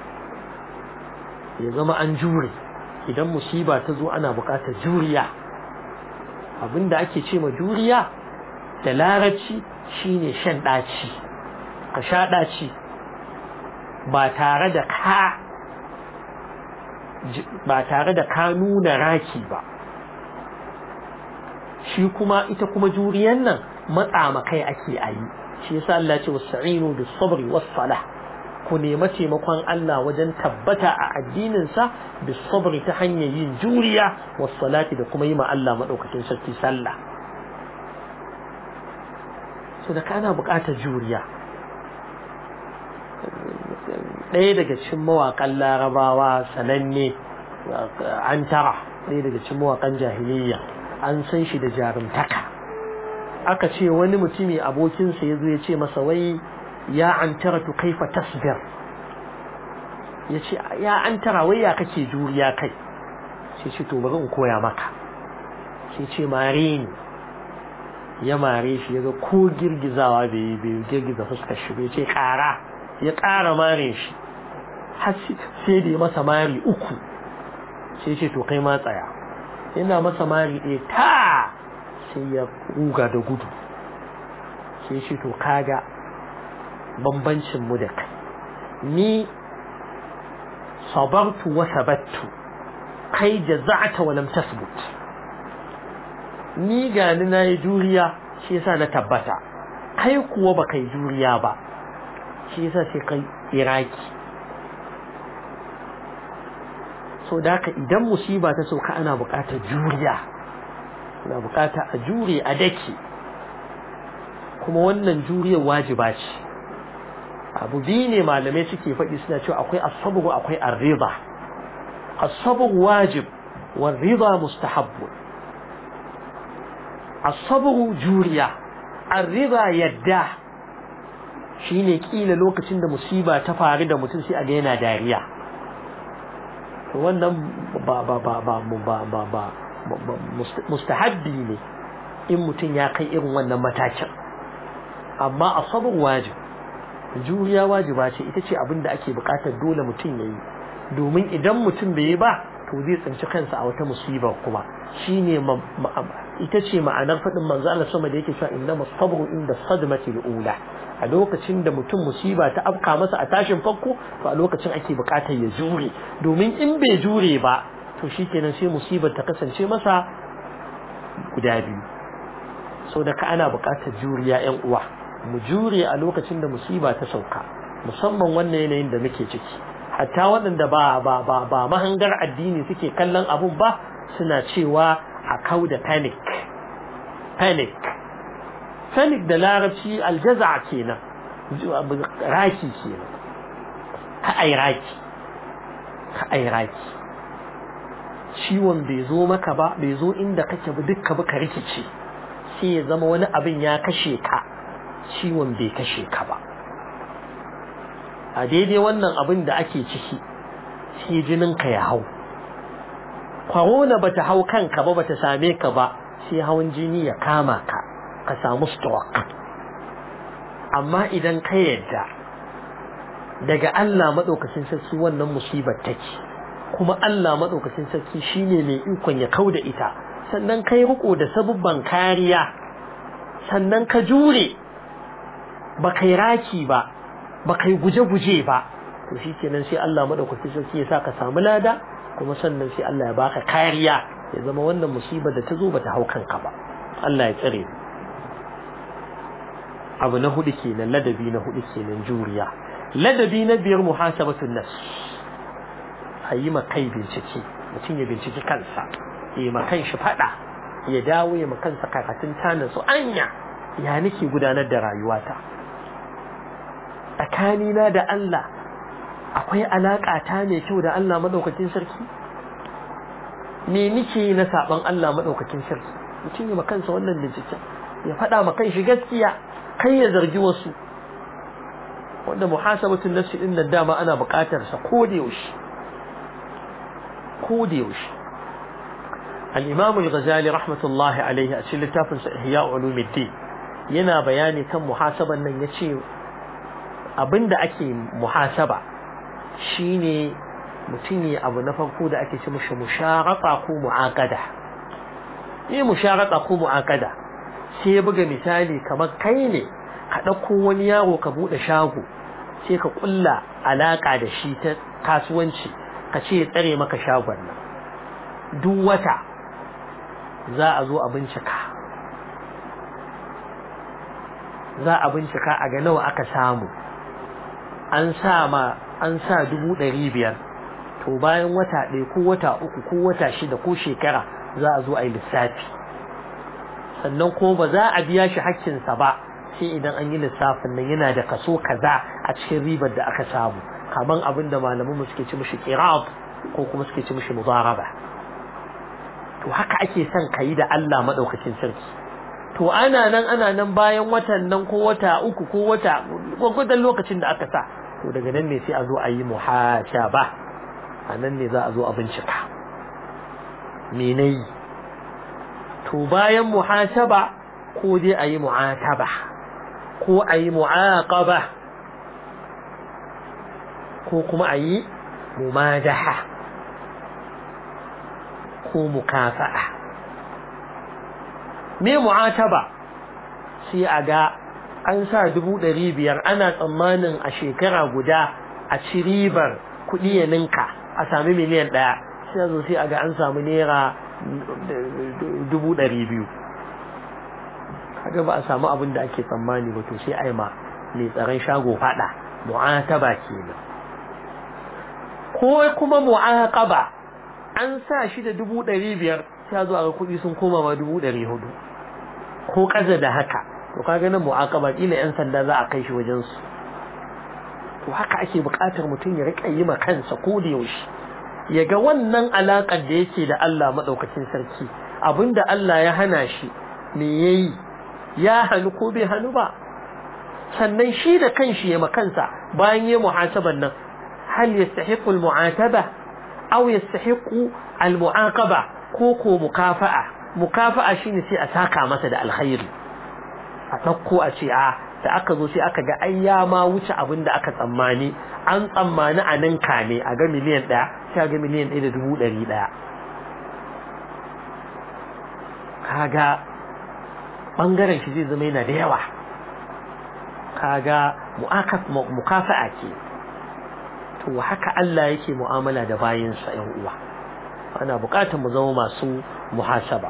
ya zama an jure idan musiba ta zo ana buƙatar juriya abinda ake ce ma juriya da larabci shine shan ɗaci ka sha ɗaci ba tare da ka ba tare da ka nuna raki ba shi kuma ita kuma juriyan nan matsa makai ake ayi shi yasa Allah ce wasta'inu bis sabri was salah ku nema taimakon Allah wajen tabbata a addinin sa bis sabri ta hanyar yin juriya was salati da kuma yi ma Allah madaukakin sarki sallah so da kana buƙatar juriya ɗaya daga cikin mawaƙan larabawa sananne an tara ɗaya daga cikin mawaƙan jahiliya an san shi da jarumtaka aka ce wani mutumi abokinsa ya zo ya ce masa wai ya an tara tu kaifa tasbir ya ce ya an tara wai ya kake juriya kai sai ce to bari in koya maka sai ce mare ni ya mare shi ya ga ko girgizawa bai bai girgiza fuskar shi bai ce kara ya kara mare shi har sai da ya masa mari uku sai ce to kai ma tsaya yana masa mari ɗaya ta sai ya ruga da gudu sai ce to kaga bambancin mu da kai ni sabartu wa sabattu kai jaza'ata wa lam tasbut ni gani na yi juriya shi yasa na tabbata kai kuwa ba kai juriya ba shi yasa sai kai iraki so da haka idan musiba ta sauka ana buƙatar juriya ana buƙatar a jure a dake kuma wannan juriyar wajiba ce abu biyu ne malamai suke faɗi suna cewa akwai asabu akwai arriba asabu wajib wa riba mustahabbu asabu juriya arriba yadda shine kila lokacin da musiba ta faru da mutum sai a ga yana dariya to wannan ba ba ba ba ba ba ba mustahabbi ne in mutum ya kai irin wannan matakin amma asabu wajib juriya wajiba ce ita ce abin da ake bukatar dole mutum ya yi domin idan mutum bai yi ba to zai tsinci kansa a wata musiba kuma shine ita ce ma'anar faɗin manzo Allah sama da yake cewa inna masabru inda sadmati ula a lokacin da mutum musiba ta afka masa a tashin farko to a lokacin ake bukatar ya jure domin in bai jure ba to shikenan sai musibar ta kasance masa guda biyu so da ka ana bukatar juriya yan uwa mu jure a lokacin da musiba ta sauka musamman wannan yanayin da muke ciki hatta waɗanda ba ba ba ba mahangar addini suke kallon abun ba suna cewa a kau da panic panic panic da larabci aljaza kenan raki kenan ka ai raki ka ai raki ciwon bai zo maka ba bai zo inda kake ba dukka ba ka rikice sai ya zama wani abin ya kashe ka ciwon bai kashe ka ba a daidai wannan abin da ake ciki sai jininka ya hau corona bata hau kanka ba bata same ka ba sai hawan jini ya kama ka ka samu stroke amma idan ka yadda daga Allah madaukakin sarki wannan musibar take kuma Allah madaukakin sarki shine mai ikon ya kauda ita sannan kai riko da sabubban kariya sannan ka jure ba kai raki ba ba kai guje-guje ba to shi kenan sai Allah maɗaukaki sarki ya sa ka samu lada kuma sannan sai Allah ya baka kariya ya zama wannan musibar da ta zo bata hau kanka ba Allah ya tsare abu na hudu kenan ladabi na hudu kenan juriya ladabi na biyar muhasabatun nafs a yi kai bincike mutum ya binciki kansa ya ma kanshi fada ya dawo ya ma kansa karatun tanin su anya ya nake gudanar da rayuwata tsakanina da Allah akwai alaƙa ta mai kyau da Allah maɗaukakin sarki me nike na saɓon Allah maɗaukakin sarki mutum ya makansa wannan binciken ya faɗa ma shi gaskiya kai ya zargi wasu wanda muhasabatun nafsi din da dama ana buƙatar sa ko da yaushe ko da yaushe al-imam al-ghazali rahmatullahi alaihi a cikin littafin sa ihya ulumuddin yana bayani kan muhasaban nan yace abinda ake muhasaba shine mutum ne abu na farko da ake ce mishi musharata ko mu'aqada ne musharata ko mu'aqada sai ya buga misali kamar kai ne ka ɗauko wani yaro ka buɗe shago sai ka ƙulla alaƙa da shi ta kasuwanci ka ce ya tsare maka shagon nan duk wata za a zo a bincika za a bincika a ga nawa aka samu an sa ma an sa dubu ɗari biyar to bayan wata ɗaya ko wata uku ko wata shida ko shekara za a zo a yi lissafi sannan ko ba za a biya shi hakkinsa ba sai idan an yi lissafin nan yana da kaso kaza a cikin ribar da aka samu kaman abin da malaman mu suke ci mishi qirab ko kuma suke ci mishi mudaraba to haka ake son kayi da Allah madaukakin sarki to ana nan ana nan bayan watan nan ko wata uku ko wata gwagwadon lokacin da aka sa to daga nan ne sai a zo a yi muhashaba a nan ne za a zo a bincika menai to bayan muhashaba ko dai a yi mu'ataba ko a yi mu'aqaba ko kuma a yi mumadaha ko mukafa'a me mu'ataba sai a ga an sa dubu ɗari biyar ana tsammanin a shekara guda a ci ribar kuɗi ya ninka a sami miliyan ɗaya sai a zo sai a ga an samu naira dubu ɗari biyu kaga ba a samu abin da ake tsammani ba to sai a yi ma mai tsaron shago faɗa mu'ataba kenan ko kuma mu'aqaba an sa shi da dubu ɗari biyar sai zo a ga kuɗi sun koma ma dubu ɗari hudu ko ƙaza da haka to kaga nan mu'aqaba kila yan sanda za a kai shi wajen su to haka ake buƙatar mutum ya riƙa yi ma kansa ko da yaushe ya ga wannan alaƙar da yake da Allah maɗaukacin sarki abinda Allah ya hana shi me yayi ya hannu ko bai hannu ba sannan shi da kanshi ya makansa bayan ya muhasaban nan hal yastahiqu al-mu'ataba aw yastahiqu al-mu'aqaba ko ko mukafa'a mukafa'a shine sai a saka masa da alkhairi a dauko a ce a da aka zo sai aka ga ai ya ma wuce abin da aka tsammani an tsammani a nan kame a ga miliyan ɗaya sai ga miliyan ɗaya da dubu ɗari ɗaya kaga bangaren shi zai zama yana da yawa kaga mukafa'a ke to haka Allah yake mu'amala da bayinsa ƴan uwa ana buƙatar mu zama masu muhasaba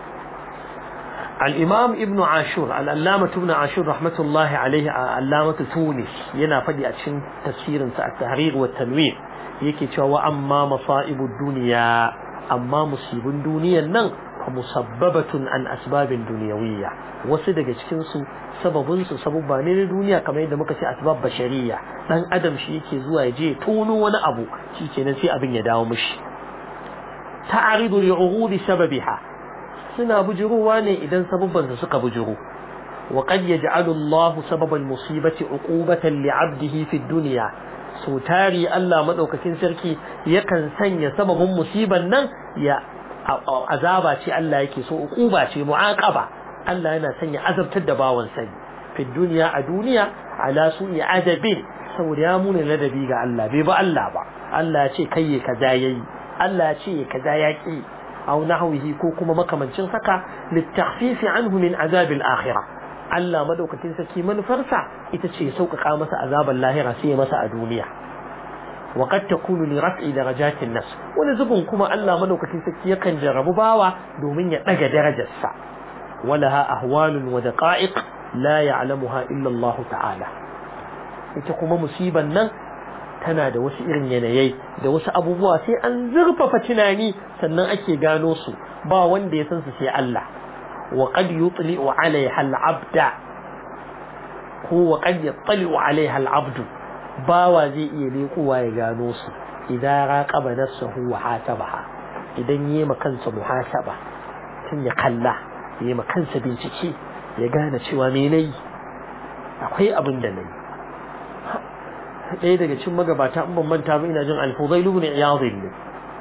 al-imam ibnu ashur al-allama ibnu ashur rahmatullahi alaihi allamatu tunis yana faɗi a cikin tafsirin sa at-tahrir wa tanwir yake cewa wa amma masa'ibud dunya amma musibin duniyan nan musabbabatun an asbabin duniyawiyya wasu daga cikin su sababin su sababba ne na duniya kamar yadda muka ce asbab bashariya dan adam shi yake zuwa ya je tono wani abu shikenan sai abin ya dawo mishi ta'aridu li'urudi sababiha suna bujuruwa ne idan sababban su suka bujuru wa qad yaj'alu Allah sababal musibati uqubatan li'abdihi fi dunya so tari Allah madaukakin sarki yakan sanya sababin musiban nan ya azaba ce Allah yake so uquba ce mu'aqaba Allah yana sanya azabtar da bawan sani fi duniya a duniya ala su'i adabin saboda ya muna ladabi ga Allah bai ba Allah ba Allah ya ce kai kaza yayi Allah ya ce kaza yaki aw nahwihi ko kuma makamancin haka litakhfif anhu min azab al-akhirah Allah madaukakin sarki manufarsa ita ce sauƙaƙa masa azaban lahira sai masa a duniya وقد تكون لرفع درجات النفس ونزبن كما الله ملوكتين سكي يكن جرب باوا دومين يتنقى درجة السا ولها أهوال ودقائق لا يعلمها إلا الله تعالى يتقوم مصيبا نن tana da wasu irin yanayi da wasu abubuwa sai an zurfafa tunani sannan ake gano su ba wanda ya san su sai Allah wa qad yutli'u 'alayha al-'abda ko wa qad yattali'u 'alayha al-'abdu bawa zai iya leƙowa ya gano su idan raqaba nafsuhu wa hatabaha idan yayi ma kansa muhasaba tun ya kalla yayi ma kansa bincike ya gane cewa me nayi akwai abin da nayi ɗaya daga cikin magabata in ban manta ba ina jin al-Fudail ibn Iyad ne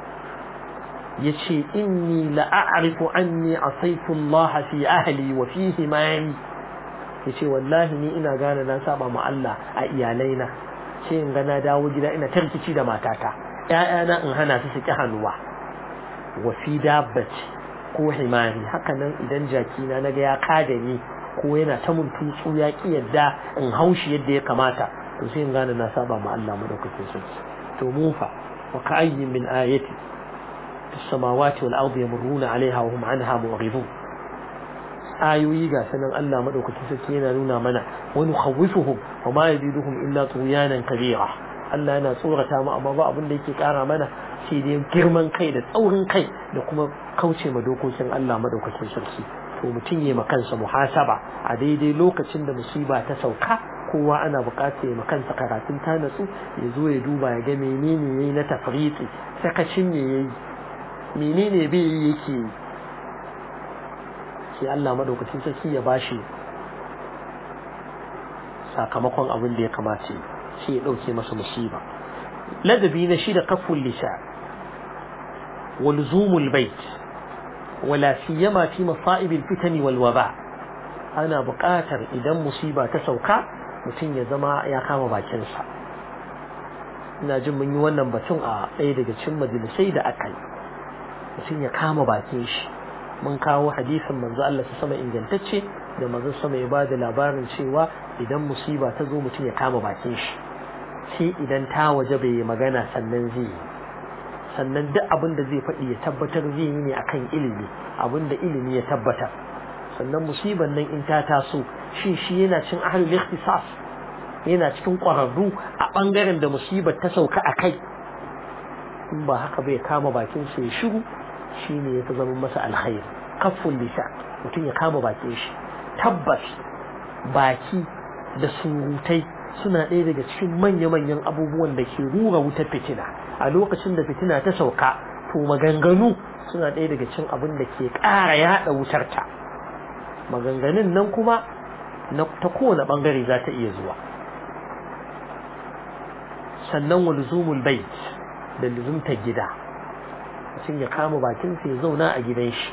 yace inni la a'rifu anni asaitu Allah fi ahli wa fihi mali yace wallahi ni ina gane na saba ma Allah a iyalaina ce in ga na dawo gida ina tarkici da matata ƴaƴana in hana su su ki hannuwa wa fi dabbati ko himari haka nan idan jaki na naga ya kada ni ko yana ta mun tutsu ya ki yadda in haushi yadda ya kamata to sai in gane na saba ma Allah madaukakin sarki to mu fa wa ka'ayyin min ayati fis samawati wal ardi yamurruna 'alayha wa hum 'anha mu'ridun ayoyi ga sanan Allah madaukakin sarki yana nuna mana wa nukhawifuhum wa ma yaziduhum illa tughyanan kabira Allah yana tsorata mu amma ba abin da yake kara mana sai dai girman kai da tsaurin kai da kuma kauce ma dokokin Allah madaukakin sarki to mutum ya kansa muhasaba a daidai lokacin da musiba ta sauka kowa ana buƙatar ya kansa karatun ta natsu ya zo ya duba ya ga menene yayi na tafriti sakacin me yayi menene bai yi yake yi sai Allah madaukakin sarki ya bashi sakamakon abin da ya kamata shi ya dauke masa musiba ladabi na shi da kaful lisa wa luzumul bait wala siyama fi masa'ib al-fitan wal waba ana buƙatar idan musiba ta sauka mutum ya zama ya kama bakinsa ina jin mun yi wannan batun a ɗaya daga cikin majalisai da aka yi mutum ya kama bakin shi mun kawo hadisin manzo Allah su sama ingantacce da manzo sama ya bada labarin cewa idan musiba ta zo mutum ya kama bakin shi sai idan ta waje bai yi magana sannan zai yi sannan duk abin da zai faɗi ya tabbatar zai yi ne akan ilimi abin da ilimi ya tabbatar sannan musiban nan in ta taso shi shi yana cin ahlul ikhtisas yana cikin ƙwararru a ɓangaren da musibar ta sauka a kai in ba haka bai kama bakin sa ya shiru shine ya fi zama masa alkhairi kafful lisa mutum ya kama bakin shi tabbas baki da surutai suna ɗaya daga cikin manya-manyan abubuwan da ke rura wutar fitina a lokacin da fitina ta sauka to maganganu suna ɗaya daga cikin abin da ke ƙara yaɗa wutar ta maganganun nan kuma ta kowane ɓangare za ta iya zuwa sannan wa luzumul bait da luzumtar gida mutum ya kama bakinsa ya zauna a gidan shi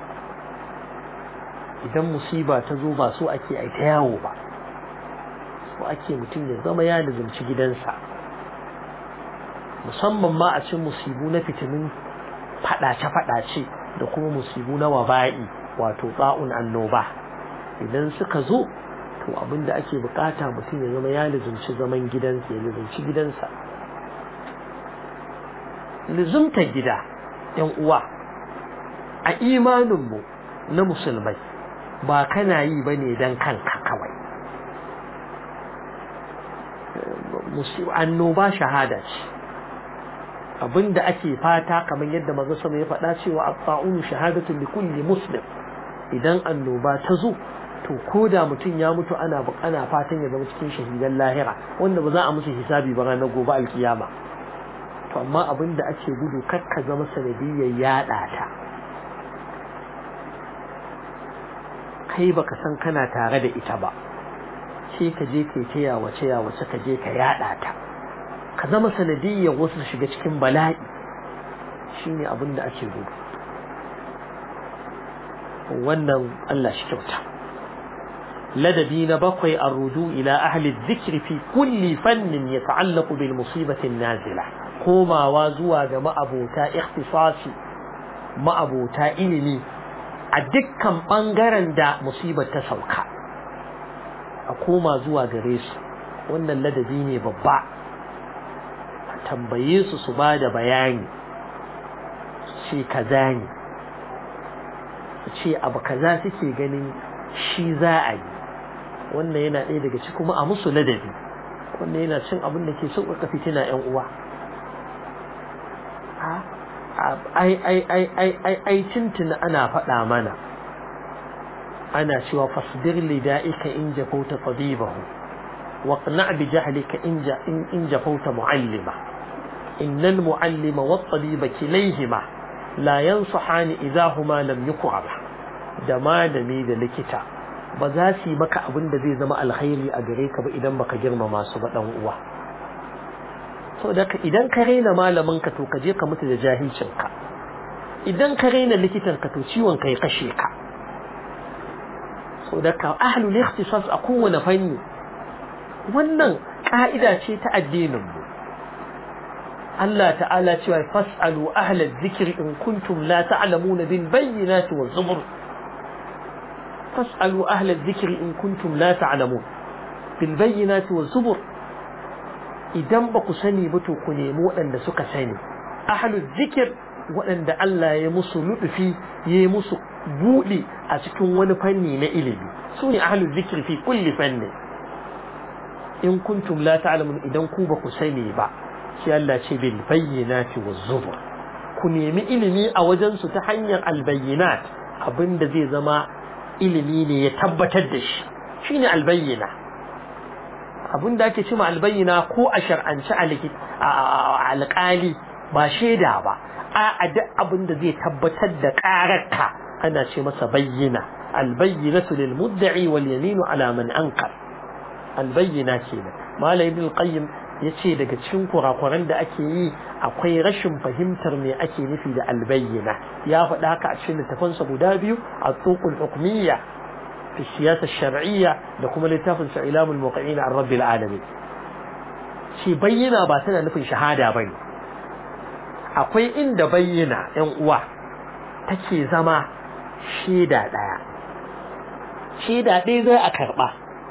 idan musiba ta zo ba so ake ai ta yawo ba so ake mutum ya zama ya luzumci gidansa musamman ma a cin musibu na fitinin fadace-fadace da kuma musibu na waba'i wato ba'un annoba idan suka zo to abinda ake bukata mutum ya zama ya luzumci zaman gidansa ya luzumci gidansa luzumtar gida yan uwa a imaninmu na musulmai ba kana yi ba ne don kanka kawai annoba shahada ce abinda ake fata kamar yadda maza sama ya faɗa cewa abba'un shahadatun li kulli muslim idan annoba ta zo to ko da mutum ya mutu ana ana fatan ya zama cikin shahidan lahira wanda ba za a musu hisabi ba ranar gobe alkiyama to amma abin da ake gudu kakka zama sanadiyyar yaɗa ta kai baka san kana tare da ita ba sai ka je kai ta yawace yawace ka je ka yaɗa ta ka zama sanadiyyar wasu su shiga cikin bala'i shine abin da ake gudu wannan Allah shi kyauta ladabi na bakwai a rudu ila ahli dhikri fi kulli fannin yata'allaqu bil musibati nazila komawa zuwa ga ma'abota ikhtisasi ma'abota ilimi a dukkan bangaren da musibar ta sauka a koma zuwa gare su wannan ladabi ne babba a tambaye su su ba da bayani ce kaza ne su ce abu kaza suke ganin shi za a yi wannan yana ɗaya daga ci kuma a musu ladabi wannan yana cin abin da ke sauƙaƙa fitina 'yan uwa ai ai ai ai ai ai tuntuna ana faɗa mana ana cewa fasbir li da'ika in jafauta tabibahu wa qna' bi jahlika in in jafauta mu'allima innal mu'allima wat tabiba kilayhima la yansahani idha huma lam yuqrab da malami da likita ba za su yi maka abin da zai zama alkhairi a gare ka ba idan baka girmama su ba dan uwa saboda idan ka raina malamin ka to ka je ka mutu da jahilcin ka idan ka raina likitan ka to ciwon ka ya kashe ka saboda ka ahlul ikhtisas a kowane fanni wannan ka'ida ce ta addinin mu Allah ta'ala cewa fas'alu ahla dhikri in kuntum la ta'lamuna bil bayyinati waz zubur fas'alu ahla dhikri in kuntum la ta'lamun bil bayyinati waz zubur idan ba ku sani ba to ku nemi waɗanda suka sani ahlul zikir waɗanda Allah ya musu lutufi ya yi musu buɗe a cikin wani fanni na ilimi su ne ahlul zikir fi kulli fanni in kuntum la ta'lamun idan ku ba ku sani ba sai Allah ce bil bayyinati waz zubur ku nemi ilimi a wajen su ta hanyar al bayyinat abinda zai zama ilimi ne ya tabbatar da shi shine al bayyina abin da ake cima albayyana ko a shar'anci alƙali ba shaida ba a duk abin da zai tabbatar da ƙararka ana ce masa bayyana albayyinatu lil mudda'i wal yaminu ala man ankar albayyana kenan malai ibn qayyim yace daga cikin kurakuran da ake yi akwai rashin fahimtar me ake nufi da albayyana ya faɗa haka a cikin littafansa guda biyu a tuqul hukmiyya في السياسة الشرعية لكم لتافن إعلام الموقعين عن رب العالمين شي بينا باتنا نفي شهادة بين akwai inda bayyana ‘yan uwa take zama shaida ɗaya shaida ɗaya zai a karɓa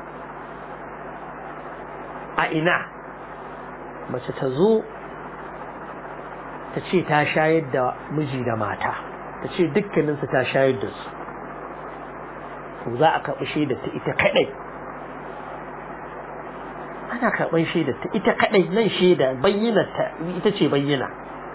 a ina mace ta zo ta ce ta shayar da miji da mata ta ce dukkaninsu ta shayar da su to za a karɓi shaidar ta ita kaɗai ana karɓar shaidar ta ita kaɗai nan shaida bayyana ta ita ce bayyana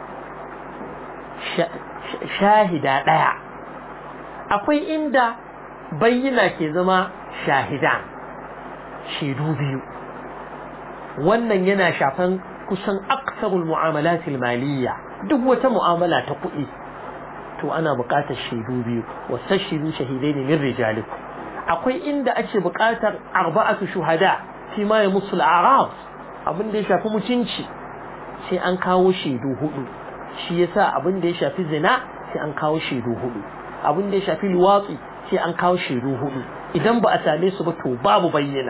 shahida ɗaya akwai inda bayyana ke zama shahidan shaidu biyu wannan yana shafan kusan aksarul mu'amalatil maliyya duk wata mu'amala ta kuɗi to ana buƙatar shaidu biyu wastashidu shahidaini min rijalikum akwai inda ake buƙatar arba'atu shuhada fi ma ya musul arab abin da ya shafi mutunci sai an kawo shaidu hudu shi yasa abin da ya shafi zina sai an kawo shaidu hudu abin da ya shafi luwatsi sai an kawo shaidu hudu idan ba a same su ba to babu bayyana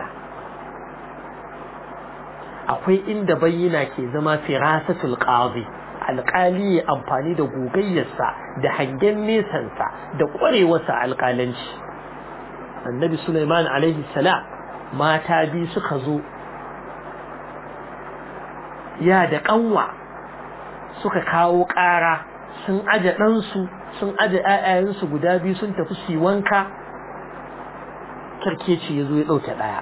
akwai inda bayyana ke zama firasatul qadi alƙali ya amfani da gogayyarsa da hangen nesansa da ƙwarewarsa alƙalanci annabi Sulaiman alaihi salam mata biyu suka zo ya da ƙanwa suka kawo ƙara sun aje ɗansu sun aje ‘ya'yayensu guda biyu sun tafi su wanka kirkeci ya zo ya ɗauke ɗaya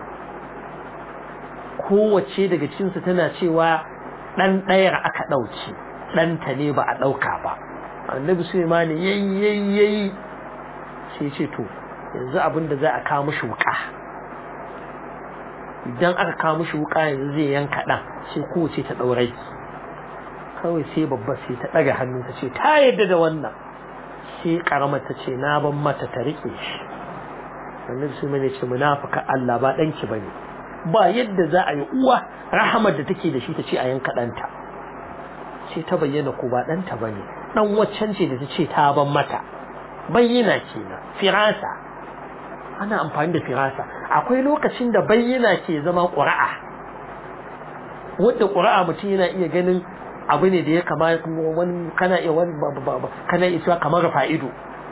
kowace daga cinsu tana cewa ɗan ɗayar aka ɗauce ɗanta ne ba a ɗauka ba annabi Sulaiman yayi yayi yayi sai ce to yanzu abin da za a kawo mishi wuka idan aka kawo mishi wuka yanzu zai yanka ɗan sai kowace ta ɗaurai kawai sai babba sai ta ɗaga hannu ta ce ta yadda da wannan sai ƙaramar ta ce na ban mata ta riƙe shi annabi Sulaiman ya ce munafika Allah ba ɗanki ba ne ba yadda za a yi uwa rahamar da take da shi ta ce a yanka ɗanta sai ta bayyana ko ba ɗanta ba ne ɗan waccan ce da ta ce ta ban mata bayyana kenan firasa ana amfani da firasa akwai lokacin da bayyana ke zama ƙura'a wadda ƙura'a mutum yana iya ganin abu ne da ya kama wani kana iya wani kana iya cewa kamar fa'ido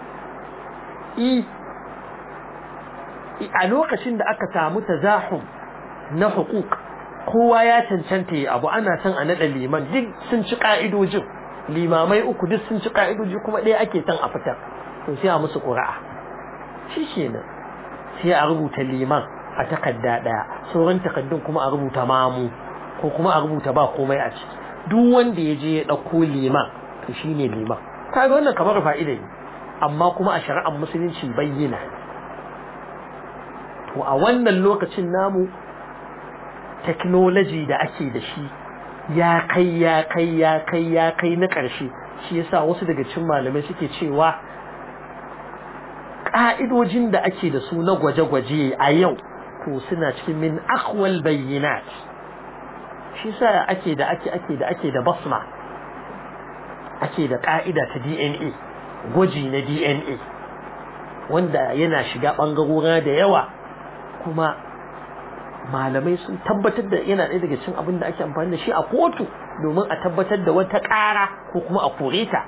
a lokacin da aka samu tazahum na hukuk kowa ya cancanta yi abu ana son a naɗa liman duk sun ci ƙa'idojin limamai uku duk sun ci ƙa'idoji kuma ɗaya ake son a fitar to sai a musu ƙura'a shi ke nan sai a rubuta liman a takarda ɗaya sauran takardun kuma a rubuta mamu ko kuma a rubuta ba komai a ciki duk wanda ya je ya ɗauko liman to shi ne liman kaga wannan kamar fa'ida ne amma kuma a shari'ar musulunci bayyana to a wannan lokacin namu technology da ake da shi ya kai ya kai ya kai ya kai na ƙarshe shi yasa wasu daga cikin malamai suke cewa ƙa'idojin da ake da su na gwaje-gwaje a yau to suna cikin min akwal bayyinat shi sa ake da ake ake da ake da basma ake da ƙa'ida ta DNA gwaji na DNA wanda yana shiga ɓangarora da yawa kuma malamai sun tabbatar da yana ɗaya daga cikin abin da ake amfani da shi a kotu domin a tabbatar da wata ƙara ko kuma a kore ta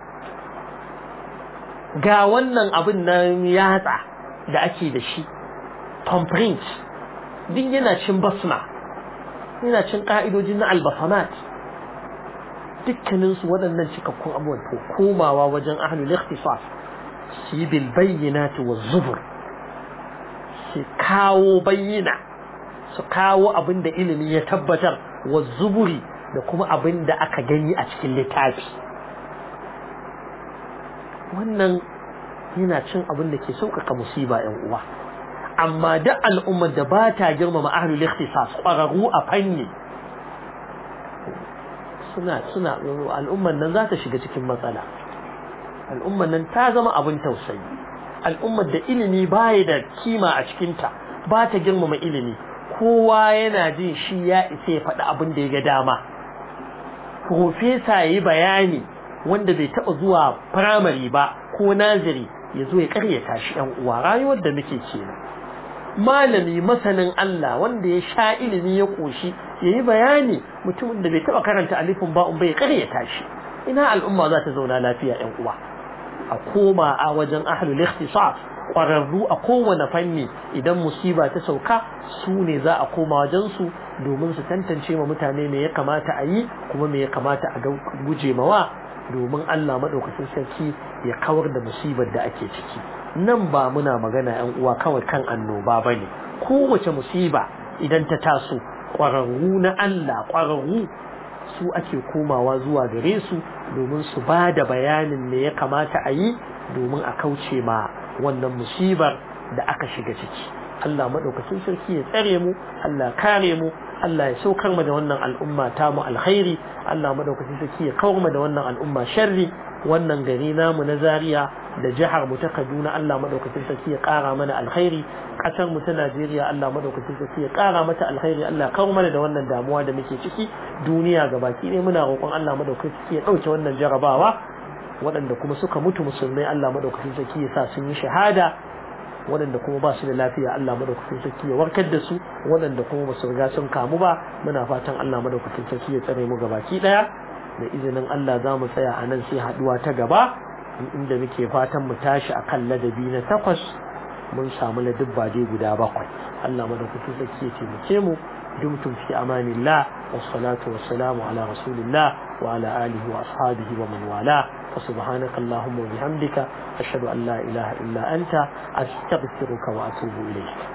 ga wannan abin na yatsa da ake da shi thumbprint duk yana cin basma yana cin ƙa'idojin na albasanat dukkaninsu waɗannan cikakkun abubuwan to komawa wajen ahlul ikhtisas su yi bil bayyinati wa zubur su kawo bayyana su kawo abin da ilimi ya tabbatar wa zuburi da kuma abin da aka gani a cikin littafi wannan yana cin abin da ke sauƙaƙa musiba ‘yan uwa amma duk al'ummar da ba ta girmama ahlul ikhtisas ƙwararru a fanni suna suna al'ummar nan za ta shiga cikin matsala al'ummar nan ta zama abin tausayi al'ummar da ilimi baya da kima a cikinta ba ta girmama ilimi kowa yana jin shi ya isa ya faɗi abin da ya ga dama profesa ya yi bayani wanda bai taɓa zuwa firamare ba ko naziri ya zo ya karyata shi ‘yan uwa rayuwar da muke kenan malami masanin Allah wanda ya sha ilimi ya ƙoshi ya yi bayani mutumin da bai taɓa karanta alifin ba'un bai karyata shi ina al'umma za ta zauna lafiya ‘yan uwa a koma a wajen ahlul ikhtisas ƙwararru a kowane fanni idan musiba ta sauka su ne za a koma wajen su domin su tantance ma mutane me ya kamata a yi kuma me ya kamata a guje mawa domin Allah maɗaukacin sarki ya kawar da musibar da ake ciki nan ba muna magana yan uwa kawai kan annoba bane kowace musiba idan ta taso ƙwararru na Allah ƙwararru su ake komawa zuwa gare su domin su ba da bayanin me ya kamata a yi domin a kauce ma wannan musibar da aka shiga ciki Allah maɗaukacin sarki ya tsare mu Allah kare mu Allah ya saukar mu da wannan al'umma ta mu alkhairi Allah madaukakin sarki ya kawar mu da wannan al'umma sharri wannan gari namu na Zaria da jihar mu ta Kaduna Allah madaukakin sarki ya kara mana alkhairi kasar mu ta Najeriya Allah madaukakin sarki ya kara mata alkhairi Allah ya kawar mana da wannan damuwa da muke ciki duniya gabaki ɗaya muna roƙon Allah madaukakin sarki ya ɗauke wannan jarabawa waɗanda kuma suka mutu musulmai Allah madaukakin sarki ya sa sun yi shahada waɗanda kuma ba su da lafiya Allah madaukakin sarki ya warkar da su waɗanda kuma ba su riga sun kamu ba muna fatan Allah madaukakin sarki ya tsare mu gabaki ɗaya da izinin Allah za mu tsaya a nan sai haɗuwa ta gaba inda muke fatan mu tashi a kan ladabi na takwas mun samu ladabba dai guda bakwai Allah madaukakin sarki ya taimake mu dumtum fi amanillah wassalatu wassalamu ala rasulillah wa ala alihi wa ashabihi wa man wala فسبحانك اللهم وبحمدك أشهد أن لا إله إلا أنت أستغفرك وأتوب إليك